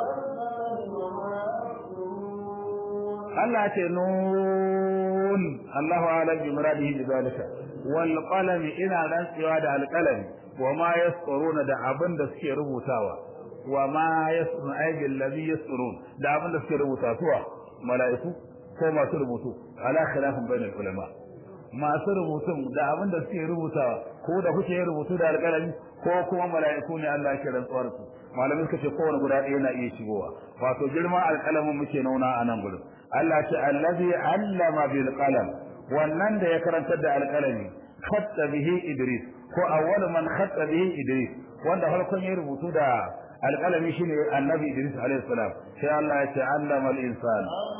Allah ya ce nun Allahu a'lam bi muradihi bi zalika wal qalam ina rantsewa da alqalami wa ma yasquruna da abin da suke rubutawa wa ma yasrun ayyul ladhi yasrun da abin da suke rubuta suwa mala'iku ko masu rubutu ala khilafin bainal ulama masu rubutun da abin da suke rubutawa ko da kuke rubutu da alƙalami ko kuma mala'iku ne Allah ya rantsuwar su malamin suka ce kowane guda ɗaya na iya shigowa wato girman alƙalamin muke nauna a nan gurin Allah ce allazi allama bil qalam wannan da ya karantar da alƙalami khatta bihi idris ko awwal man khatta bihi idris wanda farkon ya rubutu da alƙalami shine annabi Idris alaihi salam sai Allah ya ce allama al-insan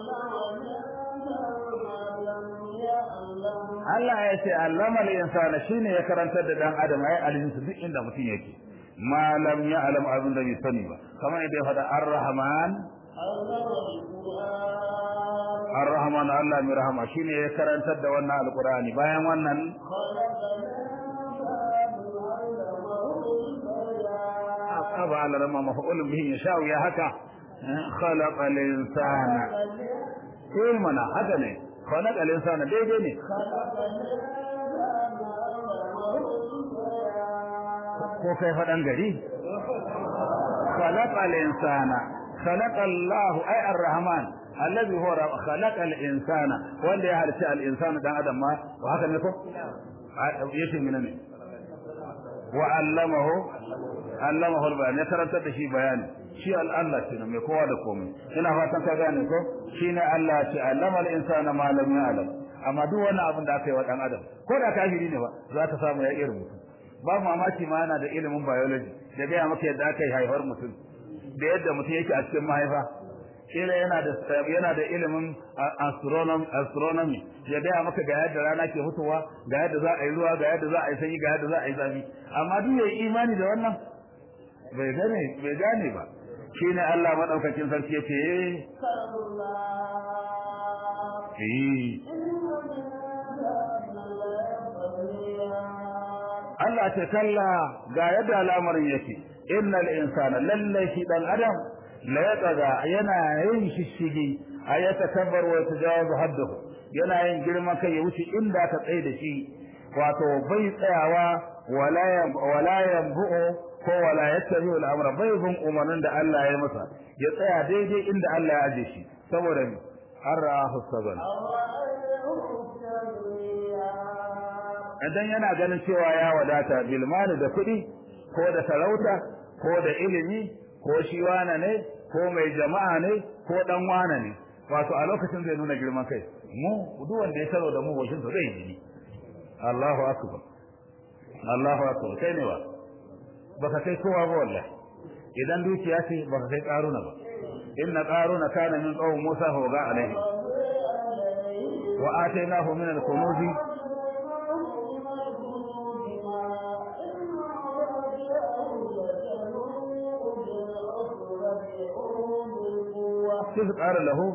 Allah ya ce allama al-insan shine ya karantar da dan adam ai alinsu duk inda mutum yake ma lam ya'lam abin da bai sani ba kamar yadda ya faɗa ar-rahman ar-rahman Allah mai rahama shine ya karantar da wannan alqur'ani bayan wannan أبا على لما مفعول به يشاء يا هكا خلق الإنسان كل منا هذا ne خلق الإنسان daidai ne ko kai faɗan gari خلق الإنسان خلق الله أي الرحمن الذي هو خلق الإنسان wanda ya halitta al-insan dan adam ma wa haka ne ko yace mina ne wa allamahu allamahu al-bayan ya karantar da shi bayani shi al-Allah ce mai kowa da komai ina fatan ka gane ko shine Allah ce allama al-insana ma lam ya'lam amma duk wani abin da aka yi wa dan adam ko da kafiri ne ba za ka samu ya iya rubutu babu mamaki ma yana da ilimin biology da gaya maka yadda aka yi haifar mutum da yadda mutum yake a cikin mahaifa kila yana da yana da ilimin astronomy astronomy ya gaya maka ga yadda rana ke fitowa ga yadda za a yi ruwa ga yadda za a yi sanyi ga yadda za a yi zafi amma duk yayi imani da wannan bai gane bai gane ba shine Allah madaukakin sarki yace eh Allah ta kalla ga yadda al'amarin yake innal insana lallai shi dan adam la yataga yana yin shishigi ayata kabbar wa tajawazu haddahu yana yin girma kai ya wuce inda ka tsaye da shi wato bai tsayawa wala wala yanbu'u ko wala yattabi al'amra bai bin umarnin da Allah ya masa ya tsaya daidai inda Allah ya aje shi saboda arahu saban idan yana ganin cewa ya wadata bilmani da kuɗi ko da sarauta ko da ilimi ko shi wane ne ko mai jama'a ne ko dan wane ne wato a lokacin zai nuna girman kai mu duk wanda ya taro da mu wajen sa zai yi Allahu akbar Allahu akbar kai ne wa baka kai kowa ba wallahi idan dukiya ce baka kai karuna ba inna qaruna kana min qawm Musa fa waga alaihi wa atainahu min al-kunuz كيف قال له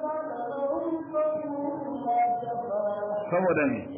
saboda ne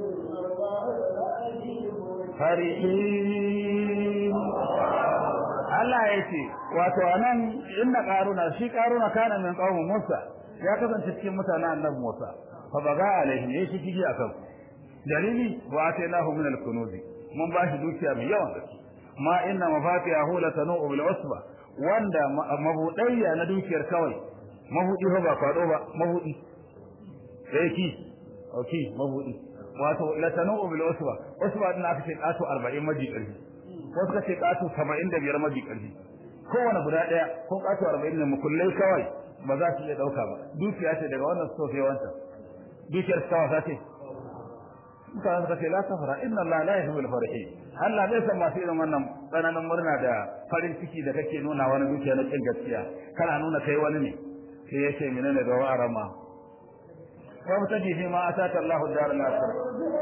farihin Allah ya ce wato anan inna qaruna shi qaruna kana min qaumin Musa ya kasance cikin mutanen annabi Musa fa baga alaihi ne shi kiji akan dalili wa atainahu min al-kunuz mun bashi dukiya mai yawan gaske ma inna mafatihahu latanu bil usba wanda mabudayya na dukiyar kawai mahudi fa ba kwado ba mahudi sai ki okay mabudi wato latanu bil usba usba din aka ce kato 40 maji karfi ko suka ce kato 75 maji karfi kowane guda daya ko kato 40 ne mukullai kawai ba za su iya dauka ba dukiya ce daga wannan so sai wanta dukiyar kawa ta ce mutane suka ce la safara inna allaha la yuhibbul farihin Allah bai san masu irin wannan tsananin murna da farin ciki da kake nuna wani dukiya na kin gaskiya kana nuna kai wani ne sai yace menene ga wa'arama wa mutaji fi ma ataka Allahu dar al-akhirah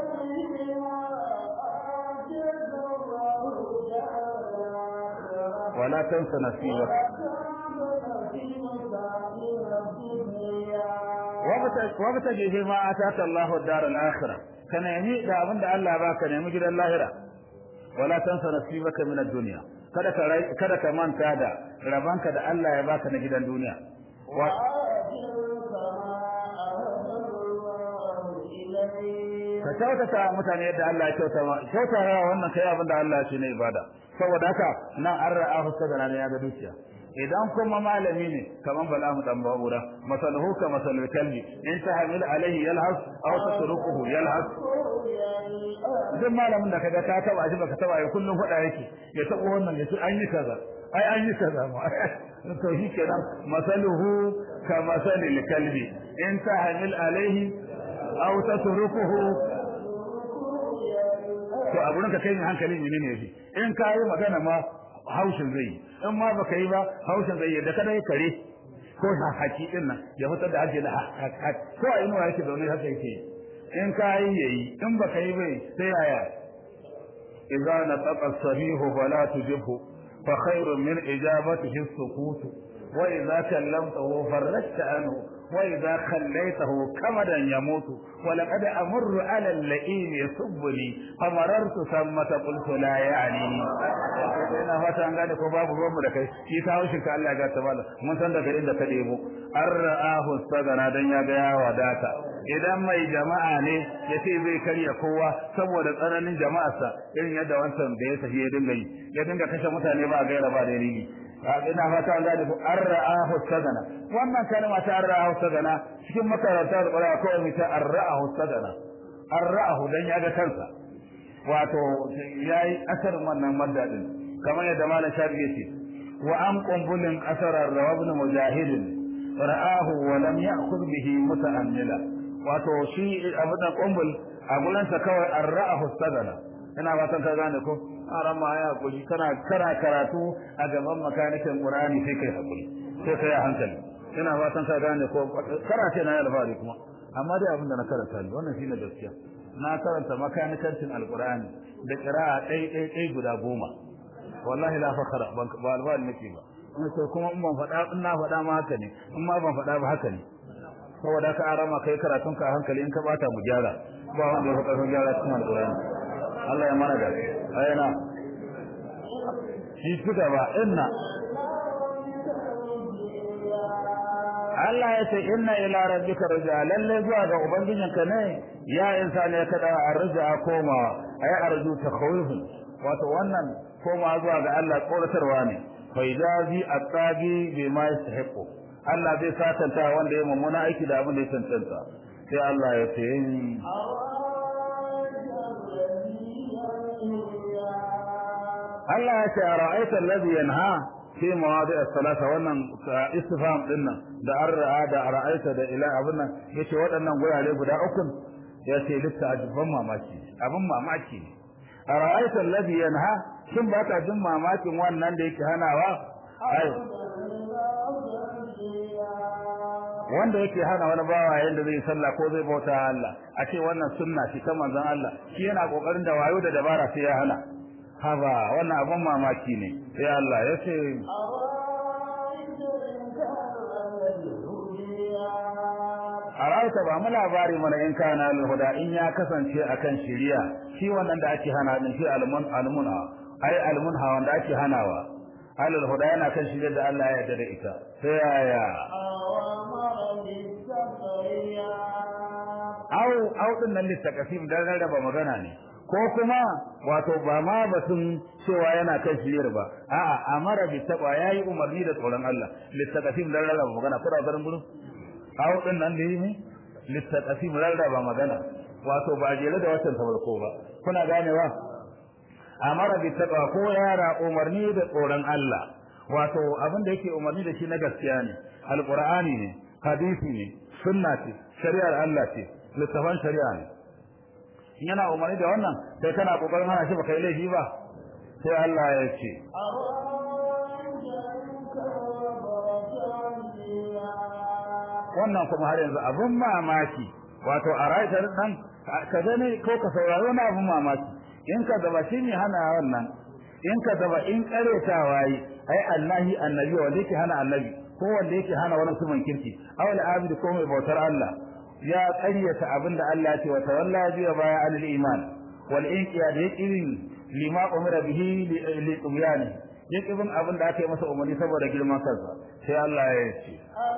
ولا تنس نصيبك وابتغي فيما اتاك الله الدار الاخره كان يمي da abinda Allah ya baka nemi gidan lahira wala tansa nasibaka min ad-dunya kada ka kada ka manta da rabanka da Allah ya baka na gidan duniya ka kyautata mutane yadda Allah ya kyauta ma kyautata wannan kai abinda Allah ya ce ne ibada saboda haka nan an ra'a fuska da ya ga dukiya idan kuma malami ne kaman bala mu dan babura masaluhu ka masalul kalbi in tahmil alaihi yalhas aw tatrukuhu yalhas duk malamin da kaga ka taba shi baka taba ya kullun fada yake ya tabo wannan ya ce an yi kaza ai an yi kaza ma to shi kenan masaluhu ka masalul kalbi in tahmil alaihi aw tatrukuhu to a gurin ka kai hankali menene yafi in ka yi magana ma haushin zai in ma baka yi ba haushin zai yadda kada ya kare ko haki din nan ya fitar da ake da ko a inuwa yake zaune haka yake in ka yi yayi in baka yi bai sai yaya idza nataqa sahihu fala tujibhu fa khairun min ijabatihi as-sukut wa idza kallamtahu farrajta anhu وإذا خليته كمدا يموت ولقد أمر على اللئيم يسبني فمررت ثمة قلت لا يعني ina fata an gane ko babu ruwan mu da kai shi ta haushin ka Allah ya gata mala mun san daga inda ka debo an ra'ahu sagana dan ya ga ya wadata idan mai jama'a ne ya ce zai karya kowa saboda tsananin jama'arsa irin yadda wancan da ya tafi ya dinga yi ya dinga kashe mutane ba gaira ba da dalili ina fata an gane ko an ra'ahu sagana wannan kalma ta an ra'ahu sagana cikin makaranta da ƙwararra kawai mai ta an ra'ahu sagana an ra'ahu dan ya ga kansa wato yayi asarin wannan madda din kamar yadda malam shafi yace wa am qumbulin asarar rawabn mujahid ra'ahu wa lam ya'khudh bihi muta'ammila wato shi abin da qumbul a gurin sa kawai an ra'ahu sagana ina fatan ka gane ko aran ma ya hakuri kana kara karatu a gaban makanikin qur'ani sai kai hakuri sai kai hankali ina fatan ka gane ko karate na alfari kuma amma dai abin da na karanta ne wannan shine gaskiya na karanta makanikancin alqur'ani da qira'a dai dai dai guda goma wallahi la fakhara ba alfari nake ba sai kuma in ban faɗa in na faɗa ma haka ne in ma ban faɗa ba haka ne saboda ka arama kai karatun ka hankali in ka bata mu gyara ba wanda ya faɗa gyara cikin alqur'ani Allah ya mana da ayana shi tuka ba inna Allah ya ce inna ila rabbika rujaa lalle zuwa ga ubangijinka ne ya insani ya kada arja komawa ay arju takhawuf wato wannan koma zuwa ga Allah tsoratarwa ne fa idazi at-tagi bima yastahiqu Allah zai satanta wanda ya mummuna aiki da abin da ya tantanta sai Allah ya ce Allah ya ce ra'aita alladhi yanha fi mawadi' as-salata wannan istifham din nan da ar'a da ra'aita da ila abun nan yace waɗannan gurare guda uku yace lissa ajban mamaki abun mamaki ne ra'aita alladhi yanha shin ba ka jin mamakin wannan da yake hanawa ai wanda yake hana wani bawa yanda zai sallah ko zai bauta Allah a ce wannan sunna ce ta manzon Allah shi yana kokarin da wayo da dabara sai ya hana haba wannan abun mamaki ne sai Allah ya ce Arauta ba mu labari mana in kana al-huda in ya kasance akan shiriya shi wannan da ake hana din shi almun almuna ai almunha wanda ake hanawa alal huda yana kan shiriya da Allah ya yarda da ita sai yaya au au din nan litakasim dan rarraba magana ne ko kuma wato ba ma batun cewa yana kan shiriyar ba a'a amara bi taqwa yayi umarni da tsoron Allah litakasim dan rarraba magana ko da garin gurin au din nan da yi littaqasim rarraba magana wato ba jere da watan farko ba kuna ganewa amara bi taqwa ko yara umarni da tsoron Allah wato abin da yake umarni da shi na gaskiya ne alqur'ani ne hadisi ne sunna ce shari'ar Allah ce littafan shari'a ne yana umarni da wannan sai kana kokarin hana shi baka yi laifi ba sai Allah ya ce wannan kuma har yanzu abun mamaki wato a rayuwar dan ka gane ko ka saurari wani abun mamaki in ka zaba shi ne hana wannan in ka zaba in karetawa yi ai Allahi annabi wanda yake hana annabi ko wanda yake hana wani suman kirki awal abidi ko mai bautar Allah ya ƙaryata abinda Allah ya ce wa tawalla biya baya alil iman wal inqiyad yaqin lima umira bihi li tubyani yaqin abinda aka yi masa umarni saboda girman kansa sai Allah ya ce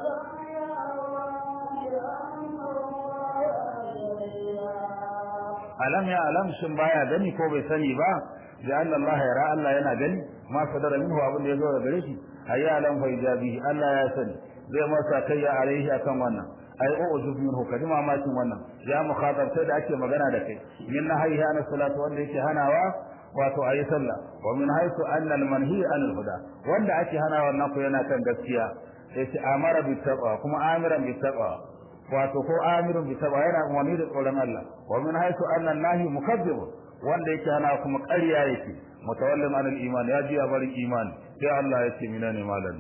alam ya alam shin baya gani ko bai sani ba da Allah ya ra Allah yana gani ma sadara minhu abin da ya zo daga gare shi ayi alam fa ijabi Allah ya sani zai masa kai ya alaihi akan wannan ai o ujub minhu kadi mamakin wannan ya mukhatab sai da ake magana da kai min nahayha na salatu wanda yake hanawa wato ayi sallah wa min haythu anna al manhi an al huda wanda ake hanawa wannan ko yana kan gaskiya yace amara bi taqwa kuma amiran bi taqwa wato ko amirun bi taqwa yana umarni da tsoron Allah wa min haythu anna nahi mukazzib wanda yake hana kuma ƙarya yake mutawallim an al iman ya ji bari imani sai Allah yace minane malam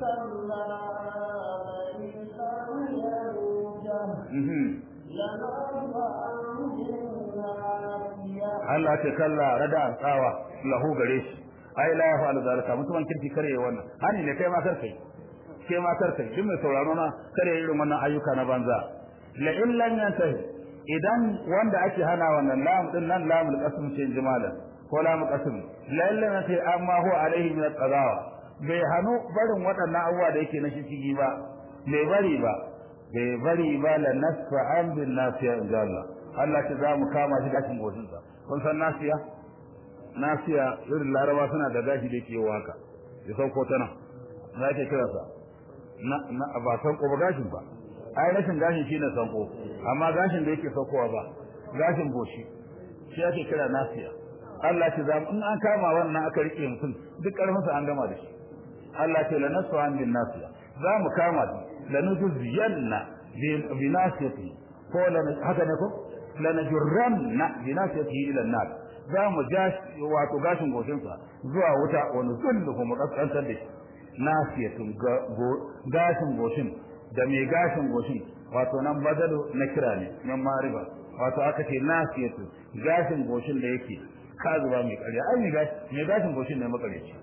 Allah ce kalla rada tsawa lahu gare shi ai la yafa zalika mutumin kirki kare wannan hani ne kai ma kar kai kai ma kar kai duk mai sauraro na kare irin wannan ayyuka na banza la in lam yantahi idan wanda ake hana wannan lam din nan lamul qasm ce jimala ko lamul qasm la in lam yantahi amma huwa alaihi min al-qadawa bai hanu barin waɗannan abubuwa da yake na shi ba bai bari ba bai bari ba la nasfa an bin nasiya inda Allah Allah ce za mu kama shi gashin goshinsa kun san nasiya nasiya irin laraba suna da gashi da yake waka ya sauko ta nan na ke kira sa na ba sanko ba gashin ba ai rashin gashin shine sanko amma gashin da yake saukowa ba gashin goshi shi ake kira nasiya Allah ce za in an kama wannan aka rike mutum duk karfin sa an gama da shi Allah ce la nasfa an bin nasiya za mu kama shi lanujziyanna bi nasiyati ko haka ne ko lanajurranna bi nasiyati ila an-nar za mu jashi wato gashin goshinsa zuwa wuta wani zullu kuma kaskantar da shi nasiyatun gashin goshin da mai gashin goshin wato nan badalu na kira ne nan mariba wato aka ce nasiyatun gashin goshin da yake kazuwa mai karya ai mai gashin goshin ne makareci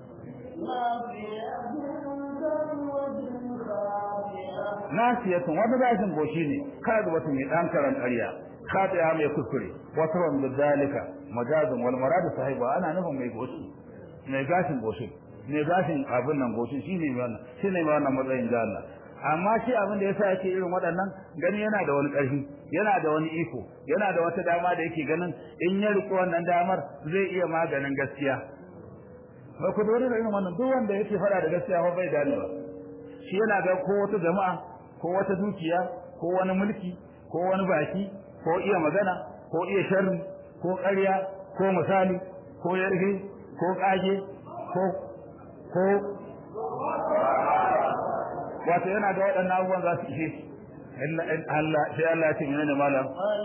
nasiyatun wani gashin goshi ne kazuwa mai dan karan karya khatiya mai kuskure wato wanda dalika majazun wal maradu sahiba ana nufin mai goshi mai gashin goshi mai gashin abin nan goshi shine mai wannan shine mai wannan matsayin da Allah amma shi abin da yasa yake irin waɗannan gani yana da wani ƙarfi yana da wani iko yana da wata dama da yake ganin in ya riko wannan damar zai iya maganin gaskiya ba ku dole da irin wannan duk wanda yake fara da gaskiya ba bai gane ba shi yana ga ko wata jama'a ko wata dukiya ko wani mulki ko wani baki ko iya magana ko iya sharri ko ƙarya ko misali ko yarfe ko ƙage ko ko wato yana ga waɗannan abubuwan za su ishe shi Allah sai Allah ya ce menene malam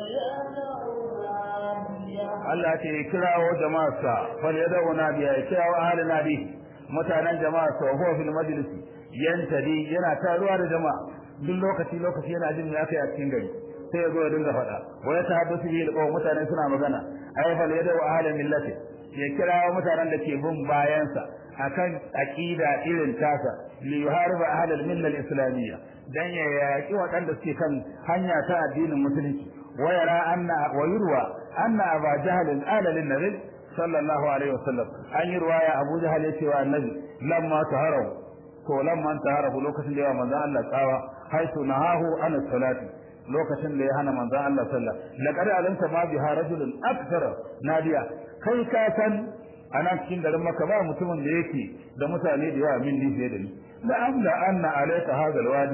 Allah ya ce kirawo jama'arsa fal yad'una biya ya kirawo ahlin nabi mutanen jama'arsa wa huwa fil majlis yantadi yana taruwa da jama'a duk lokaci lokaci yana jin me aka yi a cikin gari sai ya zo ya dinga faɗa wa ya tahaddasu bihi alqawm mutane suna magana ay fal yad'u ahlin millati ya kirawo mutanen da ke bin bayansa akan aqida irin tasa li yuhariba ahlal milla al-islamiyya dan ya yaki waɗanda suke kan hanya ta addinin musulunci wa yara anna wa yurwa anna aba jahl ala lin nabi sallallahu alaihi wasallam an yi ruwaya abu jahl yace wa annabi lamma taharahu ko lamma taharahu lokacin da ya manzo Allah tsawa haitu nahahu an salati lokacin da ya hana manzo Allah sallallahu laqad alimta ma biha rajulun akthara nadiya kai ka san ana cikin garin maka ba mutumin da yake da mutane da yawa min fiye da ni la amla anna alayka hadha alwadi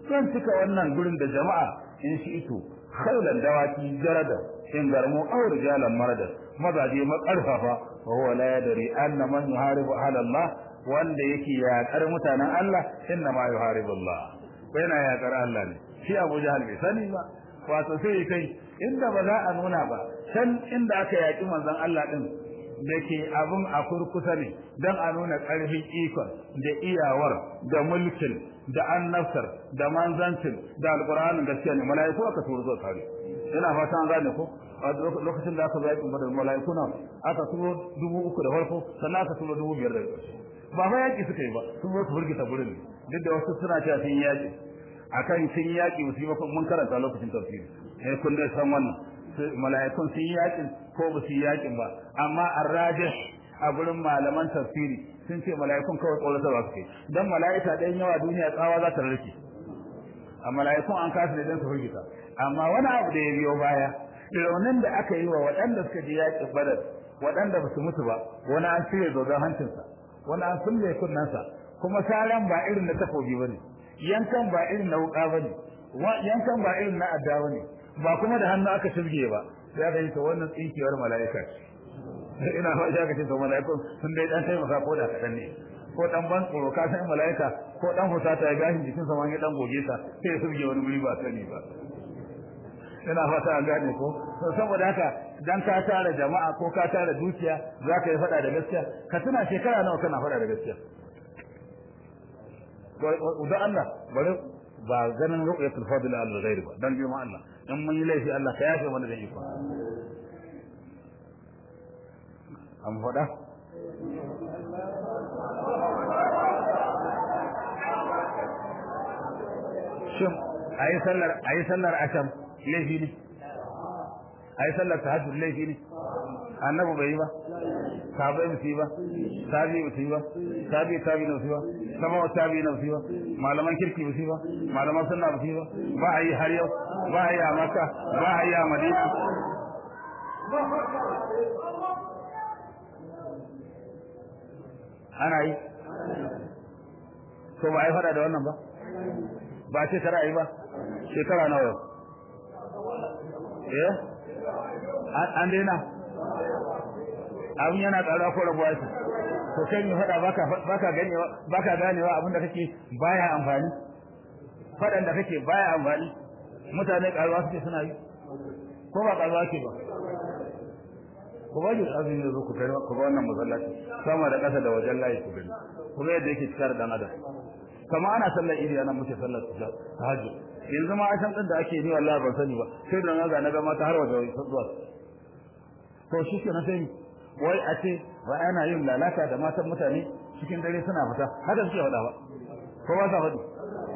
zan cika wannan gurin da jama'a in shi ito khailan dawaki jarada in garmu aw rijalan marada mazaje makarfafa wa huwa la yadri anna man yuharibu ala Allah wanda yake yaƙar mutanen Allah inna ma yuharibu Allah yana yaƙar Allah ne shi Abu Jahal bai sani ba wato sai kai inda ba za a nuna ba can inda aka yaƙi manzon Allah din da ke abin a kurkusa ne don a nuna ƙarfin ikon da iyawar da mulkin da annabtar da manzancin da alƙur'anin gaskiya ne mala'iku aka turo zuwa kare ina fata an gane ko a lokacin da aka zai da mala'iku na aka turo dubu uku da farko sannan aka turo dubu biyar da ƙarshe ba fa yaƙi suka yi ba sun zo su burgita gurin duk da wasu suna cewa sun yaƙi akan sun yaƙi musu yi mun karanta lokacin tafsiri eh kun dai san wannan mala'ikun sun yaƙin ko ba su yaƙin ba amma arrajih a gurin malaman tafsiri sun ce mala'ikun kawai tsoratarwa suke dan mala'ika ɗayan yawa duniya tsawa za ta rarke a mala'ikun an kasa ne don su firgita amma wani abu da ya biyo baya raunin da aka yi wa waɗanda suka je yaƙin badar waɗanda ba su mutu ba wani an cire dodon hancinsa wani an sulle kunnensa kuma saran ba irin na takobi ba ne yankan ba irin na wuƙa ba ne yankan ba irin na adda ba ne ba kuma da hannu aka shirge ba sai aka yi ta wannan tsinkiyar mala'ika ce ina ba shi aka ce to mala'ikun sun dai dan taimaka ko da kaɗan ne ko dan ban tsoro ka san mala'ika ko dan husata ya gashin jikin sa ma ya dan goge sa sai ya shirge wani guri ba sani ba ina fata an gane ko to saboda haka dan ka tara jama'a ko ka tara dukiya zaka yi fada da gaskiya ka tuna shekara nawa kana fada da gaskiya da Allah bari ba ganin ru'yatul fadl al ghairi ba dan biyo ma Allah in mun yi laifi Allah ka yafe mana da iko an fada shin ayi sallar ayi sallar asham laifi ne ayi sallar tahajjud laifi ne annabi bai yi ba sahabai ba su yi ba tabi ba su yi ba tabi tabi na su yi ba sama wa tabi na su yi ba malaman kirki ba su yi ba malaman sunna ba su yi ba ba a yi har yau ba a yi a maka ba a yi a madina ana yi ko ba a yi fada da wannan ba ba a shekara yi ba shekara nawa yau eh an daina abin yana ƙara ko rabuwa shi to kai ne faɗa baka baka ganewa baka ganewa abin da kake baya amfani faɗan da kake baya amfani mutane ƙaruwa suke suna yi ko ba ƙaruwa ke ba ku ba ji azumi da zo ku gani ku ga wannan masallaci sama da ƙasa da wajen layi ku gani ku ga yadda yake cikar dan adam kama ana sallar idi ana muke sallar tahajjud yanzu ma ashan din da ake ni wallahi ban sani ba sai da naga na ga mata har waje zuwa to shi ke na sai wai a ce wai ana yin lalata da matan mutane cikin dare suna fita haka suke faɗa ba ko ba sa faɗi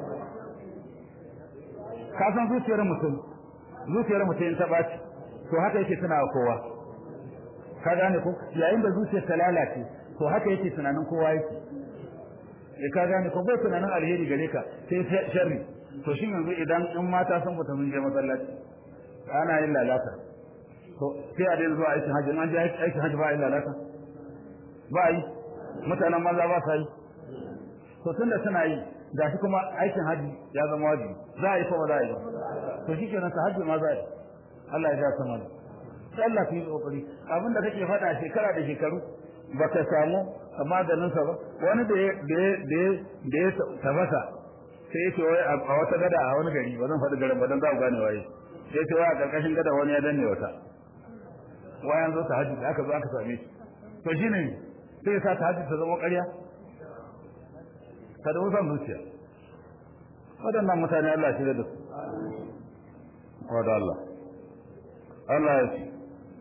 ka san zuciyar mutum zuciyar mutum ta ɓaci to haka yake tuna kowa ka gane ko yayin da zuciyar ta lalace to haka yake tunanin kowa yake eh ka gane ko bai tunanin alheri gare ka sai sharri to shin yanzu idan in mata sun fita mun je masallaci ana yin lalata to sai a daina zuwa aikin hajji an je aikin hajji ba a yi lalata ba a yi mutanen maza ba sa yi to tunda suna yi ga shi kuma aikin hajji ya zama wajibi za a yi ko ba za a yi ba to shi kenan ta hajji ma za a yi Allah ya ja sama da sai Allah ku yi kokari abin da kake faɗa shekara da shekaru baka samu maganinsa ba wani da ya da ya tafasa sai ya ce wai a wata gada a wani gari ba zan faɗi garin ba don za ku gane waye sai ce wai a ƙarƙashin gada wani ya danne wata wayan zo ta hajji da aka zo aka same shi to shi ne sai ya sa ta hajji ta zama ƙarya ka da wusan zuciya waɗannan mutane Allah shi da su wadda Allah Allah ya ce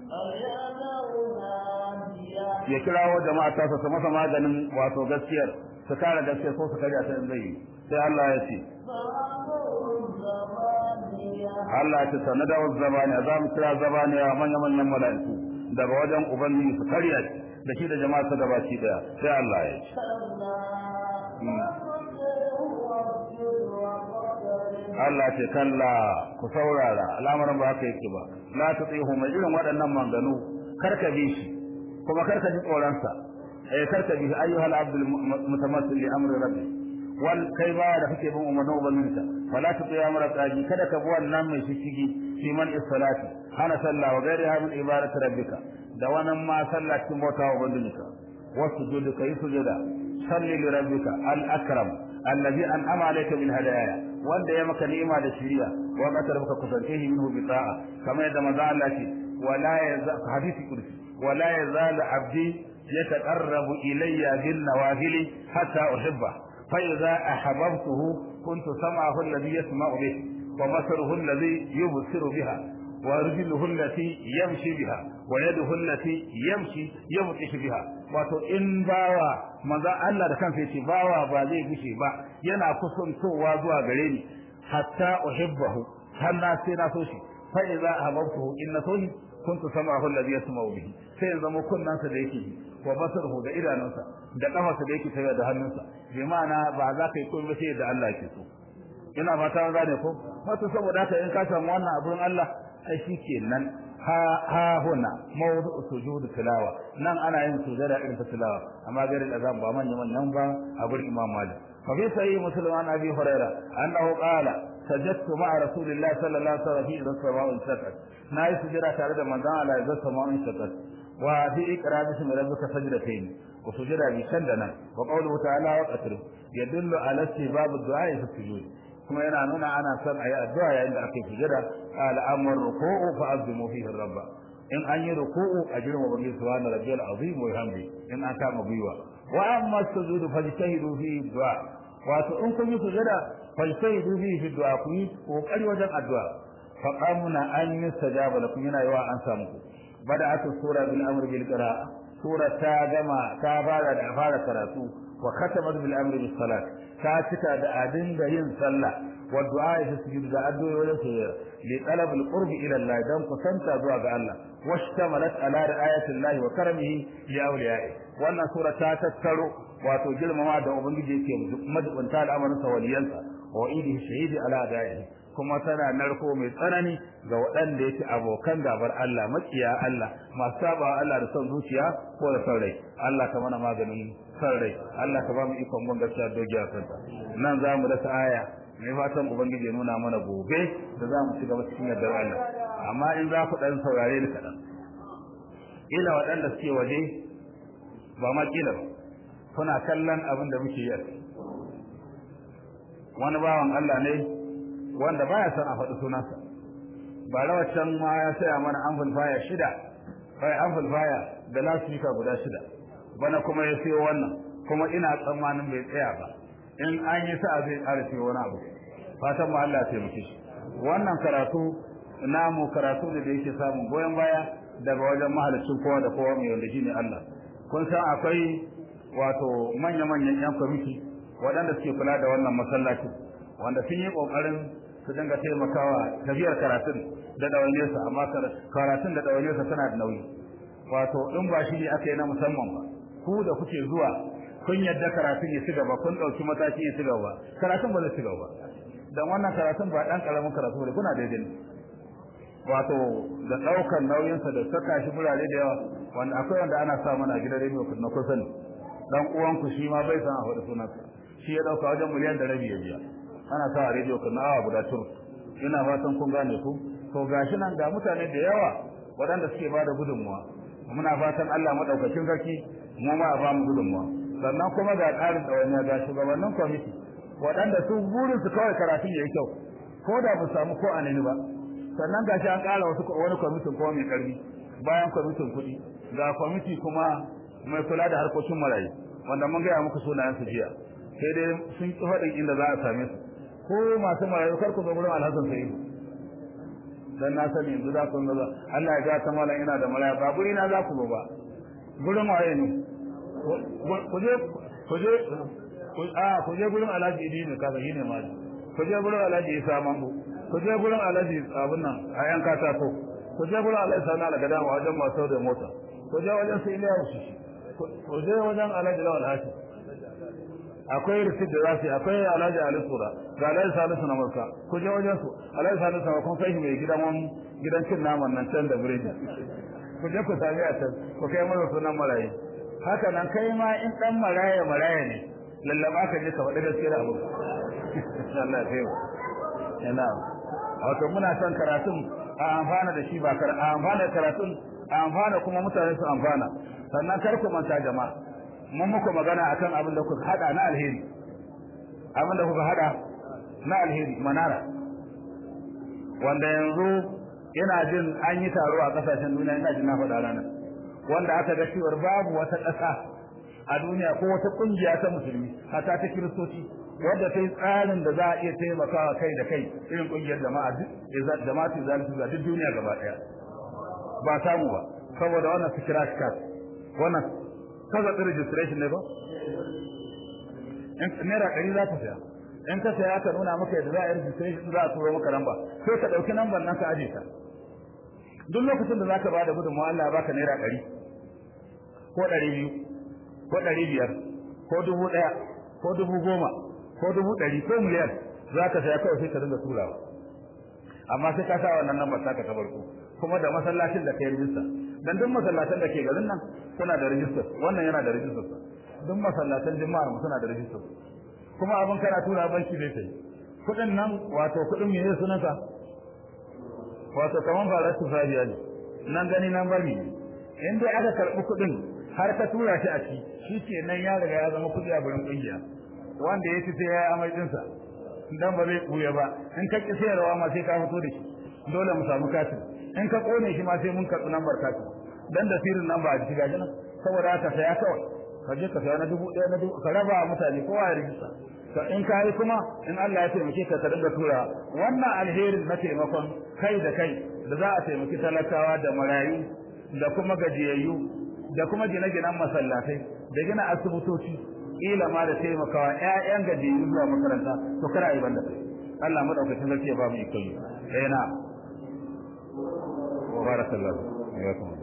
ya kirawo jama'a ta su masa maganin wato gaskiyar su kare gaskiyar ko su karya ta zai yi sai Allah ya ce Allah ya ce sanada wa zabani za mu kira zabani a manyan manyan mala'iku daga wajen ubangiji su karya da shi da jama'a su gabaki daya sai Allah ya ce Allah ce kalla ku saurara al'amarin ba haka yake ba la tutihu mai irin waɗannan manganu karka bi shi kuma karka ji tsoron sa eh karka bi ayyuhal abdul mutamassil li amri rabbi wal kai ba da kake bin umarnin ubangijinka wala ta tsaya mara tsaji kada ka bi wannan mai shishigi fi man salati hana sallah wa gairiha min ibadati rabbika da wannan ma sallah cikin bauta wa ubangijinka wasu judu kai sujuda salli li rabbika al akram alladhi an'ama alayka bil hadaya wanda ya maka ni'ima da shiriya wa qatar baka kusantihi minhu bi ta'a kamar yadda manzo Allah ce wala yaza hadisi kursi wala yazal abdi yataqarrabu ilayya bin nawafil hatta uhibba fa idza ahbabtuhu kuntu sam'ahu alladhi yasma'u bihi wa basaruhu alladhi yubsiru biha ورجله التي يمشي بها ويده التي يمشي يبطش بها wato in bawa manzo Allah da kansa yace bawa ba zai gushe ba yana kusantowa zuwa gare ni hatta uhibbahu har na sai na so shi fa idza ahbabtuhu in na so shi kuntu sam'ahu alladhi yasma'u bihi sai in zama kunnansa da yake ji wa basaruhu da idanunsa da kafarsa da yake tafiya da hannunsa bi ma'ana ba za ka yi komai sai da Allah ke so ina fata gane ko wato saboda haka in ka samu wannan abun Allah ai shikenan ha ha huna mawdu sujud tilawa nan ana yin sujada irin ta tilawa amma gari da zan ba manya manyan ba a gurin Imam Malik fa fi sahih muslim an abi huraira annahu qala sajadtu ma'a rasulillahi sallallahu alaihi wasallam fi as-sama'u sakat na yi sujada tare da manzon Allah ya zama sama'u sakat wa fi iqra bismi rabbika sajdatayn wa sujada bi shandana wa qawluhu ta'ala wa qatr yadullu ala istibab ad-du'a fi sujud kuma yana nuna ana son a yi addu'a yayin da aka yi sujada al'amur ruku'u fa azimu fihi rabba in an yi ruku'u a girma ubangi subhana rabbiyal azim wa hamdi in an kama gwiwa wa amma sujudu fajtahidu fi du'a wato in kun yi sujada fajtahidu fi du'a ku yi kokari wajen addu'a fa qamna an yustajaba lakum yana yawa an samu ku bada'atu sura bil amr bil qira'a sura ta gama ta fara da fara karatu wa khatamat bil amr bis salat ta cika da adin da yin sallah wa du'a fi sujud da addu'a wajen sujud li talab al qurbi ila Allah dan kusanta zuwa ga Allah washtamalat ala ri'ayati Allah wa karamihi li awliya'i wannan sura ta tattaro wato girmama da ubangiji yake madubunta al'amarin sa waliyansa wa idihi shahidi ala da'ihi kuma tana narko mai tsanani ga waɗanda yake abokan gabar Allah makiya Allah masu saba Allah da son zuciya ko da son rai Allah ka mana maganin son rai Allah ka ba mu ikon ban gaskiya dogiya kanta nan za mu dasa aya mai fatan ubangiji ya nuna mana gobe da za mu ci gaba cikin yardar Allah amma in za ku dan saurare ni kaɗan ila waɗanda suke waje ba ma kila ba kuna kallon abin da muke yi wani bawan Allah ne wanda baya son a faɗi sunansa ba rawacin ma ya saya mana amplifier shida kai amplifier da lasfika guda shida bana kuma ya siyo wannan kuma ina tsammanin bai tsaya ba in an yi sa'a zai ƙara siyo wani abu fatan mu Allah ya taimake shi wannan karatu namu karatu da da yake samun goyon baya daga wajen mahalicin kowa da kowa mai wanda shine Allah kun san akwai wato manya-manyan yan kwamiti waɗanda suke kula da wannan masallacin wanda sun yi ƙoƙarin su dinga taimakawa tafiyar karatun da ɗawainiyarsa amma karatun da ɗawainiyarsa tana da nauyi wato in ba shi ne aka yi na musamman ba ku da kuke zuwa kun yadda karatun ya ci gaba kun ɗauki mataki ya ci gaba karatun ba zai ci gaba dan wannan karatun ba ɗan ƙaramin karatu ne kuna daidai wato da ɗaukar nauyinsa da saka shi burare da yawa wanda akwai wanda ana sa mana gidan rediyo na kusa ne dan uwanku shi ma bai san a faɗi sunansa shi ya ɗauka wajen miliyan da rabi ya biya ana sa a rediyo kan awa guda tur ina fatan kun gane ku to gashi nan ga mutane da yawa waɗanda suke ba da gudunmuwa muna fatan Allah madaukakin sarki mu ma ba mu gudunmuwa sannan kuma ga ƙarin ɗawainiya ga shugabannin kwamiti waɗanda su burin su kawai karatun yayi kyau ko da ba samu ko a nani ba sannan gashi an ƙara wasu wani kwamitin kuma mai ƙarfi bayan kwamitin kuɗi ga kwamiti kuma mai kula da harkokin marayu wanda mun gaya muku sunayen su jiya sai dai sun ƙi faɗin inda za a same su ko masu marayu kar ku zo gurin alhassan sai dan na sani yanzu za ku zo Allah ya ga ta mallan ina da maraya ba guri na za ku zo ba gurin waye ne ku je ku je a ku je gurin Alhaji Idi ne kaga shine ma ku je gurin Alhaji Isa Mango ku je gurin Alhaji abun nan a yan katako ku je gurin Alhaji Sani Algada wajen masu da mota ku je wajen sai Iliya shi ku je wajen Alhaji Lawal Hashim akwai risit da zasu akwai alhaji ali sura ga alhaji salisu na marka ku je wajen su alhaji salisu na kun kai shi mai gidan wani gidan cin naman nan can da biredi ku je ku sami a can ku kai mana sunan marayi haka nan kai ma in dan maraya maraya ne lallaba ka je ka faɗi gaskiyar abu Allah ya ina wato muna son karatun a amfana da shi ba kar a amfana da karatun a amfana kuma mutane su amfana sannan kar ku manta jama'a mun muku magana akan abin da kuka hada na alheri abin da kuka hada na alheri manara wanda yanzu ina jin an yi taro a kasashen duniya ina jin na faɗa ranar wanda aka ga cewar babu wata ƙasa a duniya ko wata ƙungiya ta musulmi hata ta kiristoci wadda ta yi tsarin da za a iya taimakawa kai da kai irin ƙungiyar jama'a duk jama'a ce zalisu ga duk duniya gaba ɗaya ba samu ba saboda wannan scratch card wannan kaza ɗin registration ne ba naira ɗari za ka saya in ka saya ka nuna maka yadda za a yi registration za a turo maka lamba sai ka ɗauki lambar nan ka aje ta duk lokacin da za ka ba da gudunmawa Allah ya baka naira ɗari ko ɗari biyu ko ɗari biyar ko dubu ɗaya ko dubu goma ko dubu ɗari ko miliyan za ka saya kawai sai ka dinga turawa amma sai ka sa wannan lambar taka ta farko kuma da masallacin da ka yi rijista dan duk masallatan da ke garin nan suna da rijistar wannan yana da rijistar duk masallatan jama'a mu suna da rijistar kuma abin kana tura banki zai sai kudin nan wato kudin mene sunansa wato kaman fara tufafiya ne nan gani nan bari in dai aka karbi kudin har ka tura shi a ci shi ke nan ya riga ya zama kudi a gurin kungiya wanda ya ci sai ya yi amai dinsa dan ba zai buya ba in ka ki sayarwa ma sai ka fito da shi dole mu samu katin in ka kone shi ma sai mun karbi lambar katin dan da sirrin nan ba a shiga jina saboda haka saya kawai ka je ka saya na dubu ɗaya na dubu ka raba mutane kowa ya rijista ka in ka yi kuma in Allah ya taimake ka ka dinga tura wannan alherin na taimakon kai da kai da za a taimaki talakawa da marayu da kuma gajiyayyu da kuma gine-ginen masallatai da gina asibitoci ila ma da taimakawa ƴaƴan gajiyayyu zuwa makaranta to kada yi banda kai Allah madaukakin sarki ya ba mu iko yi eh na barakallahu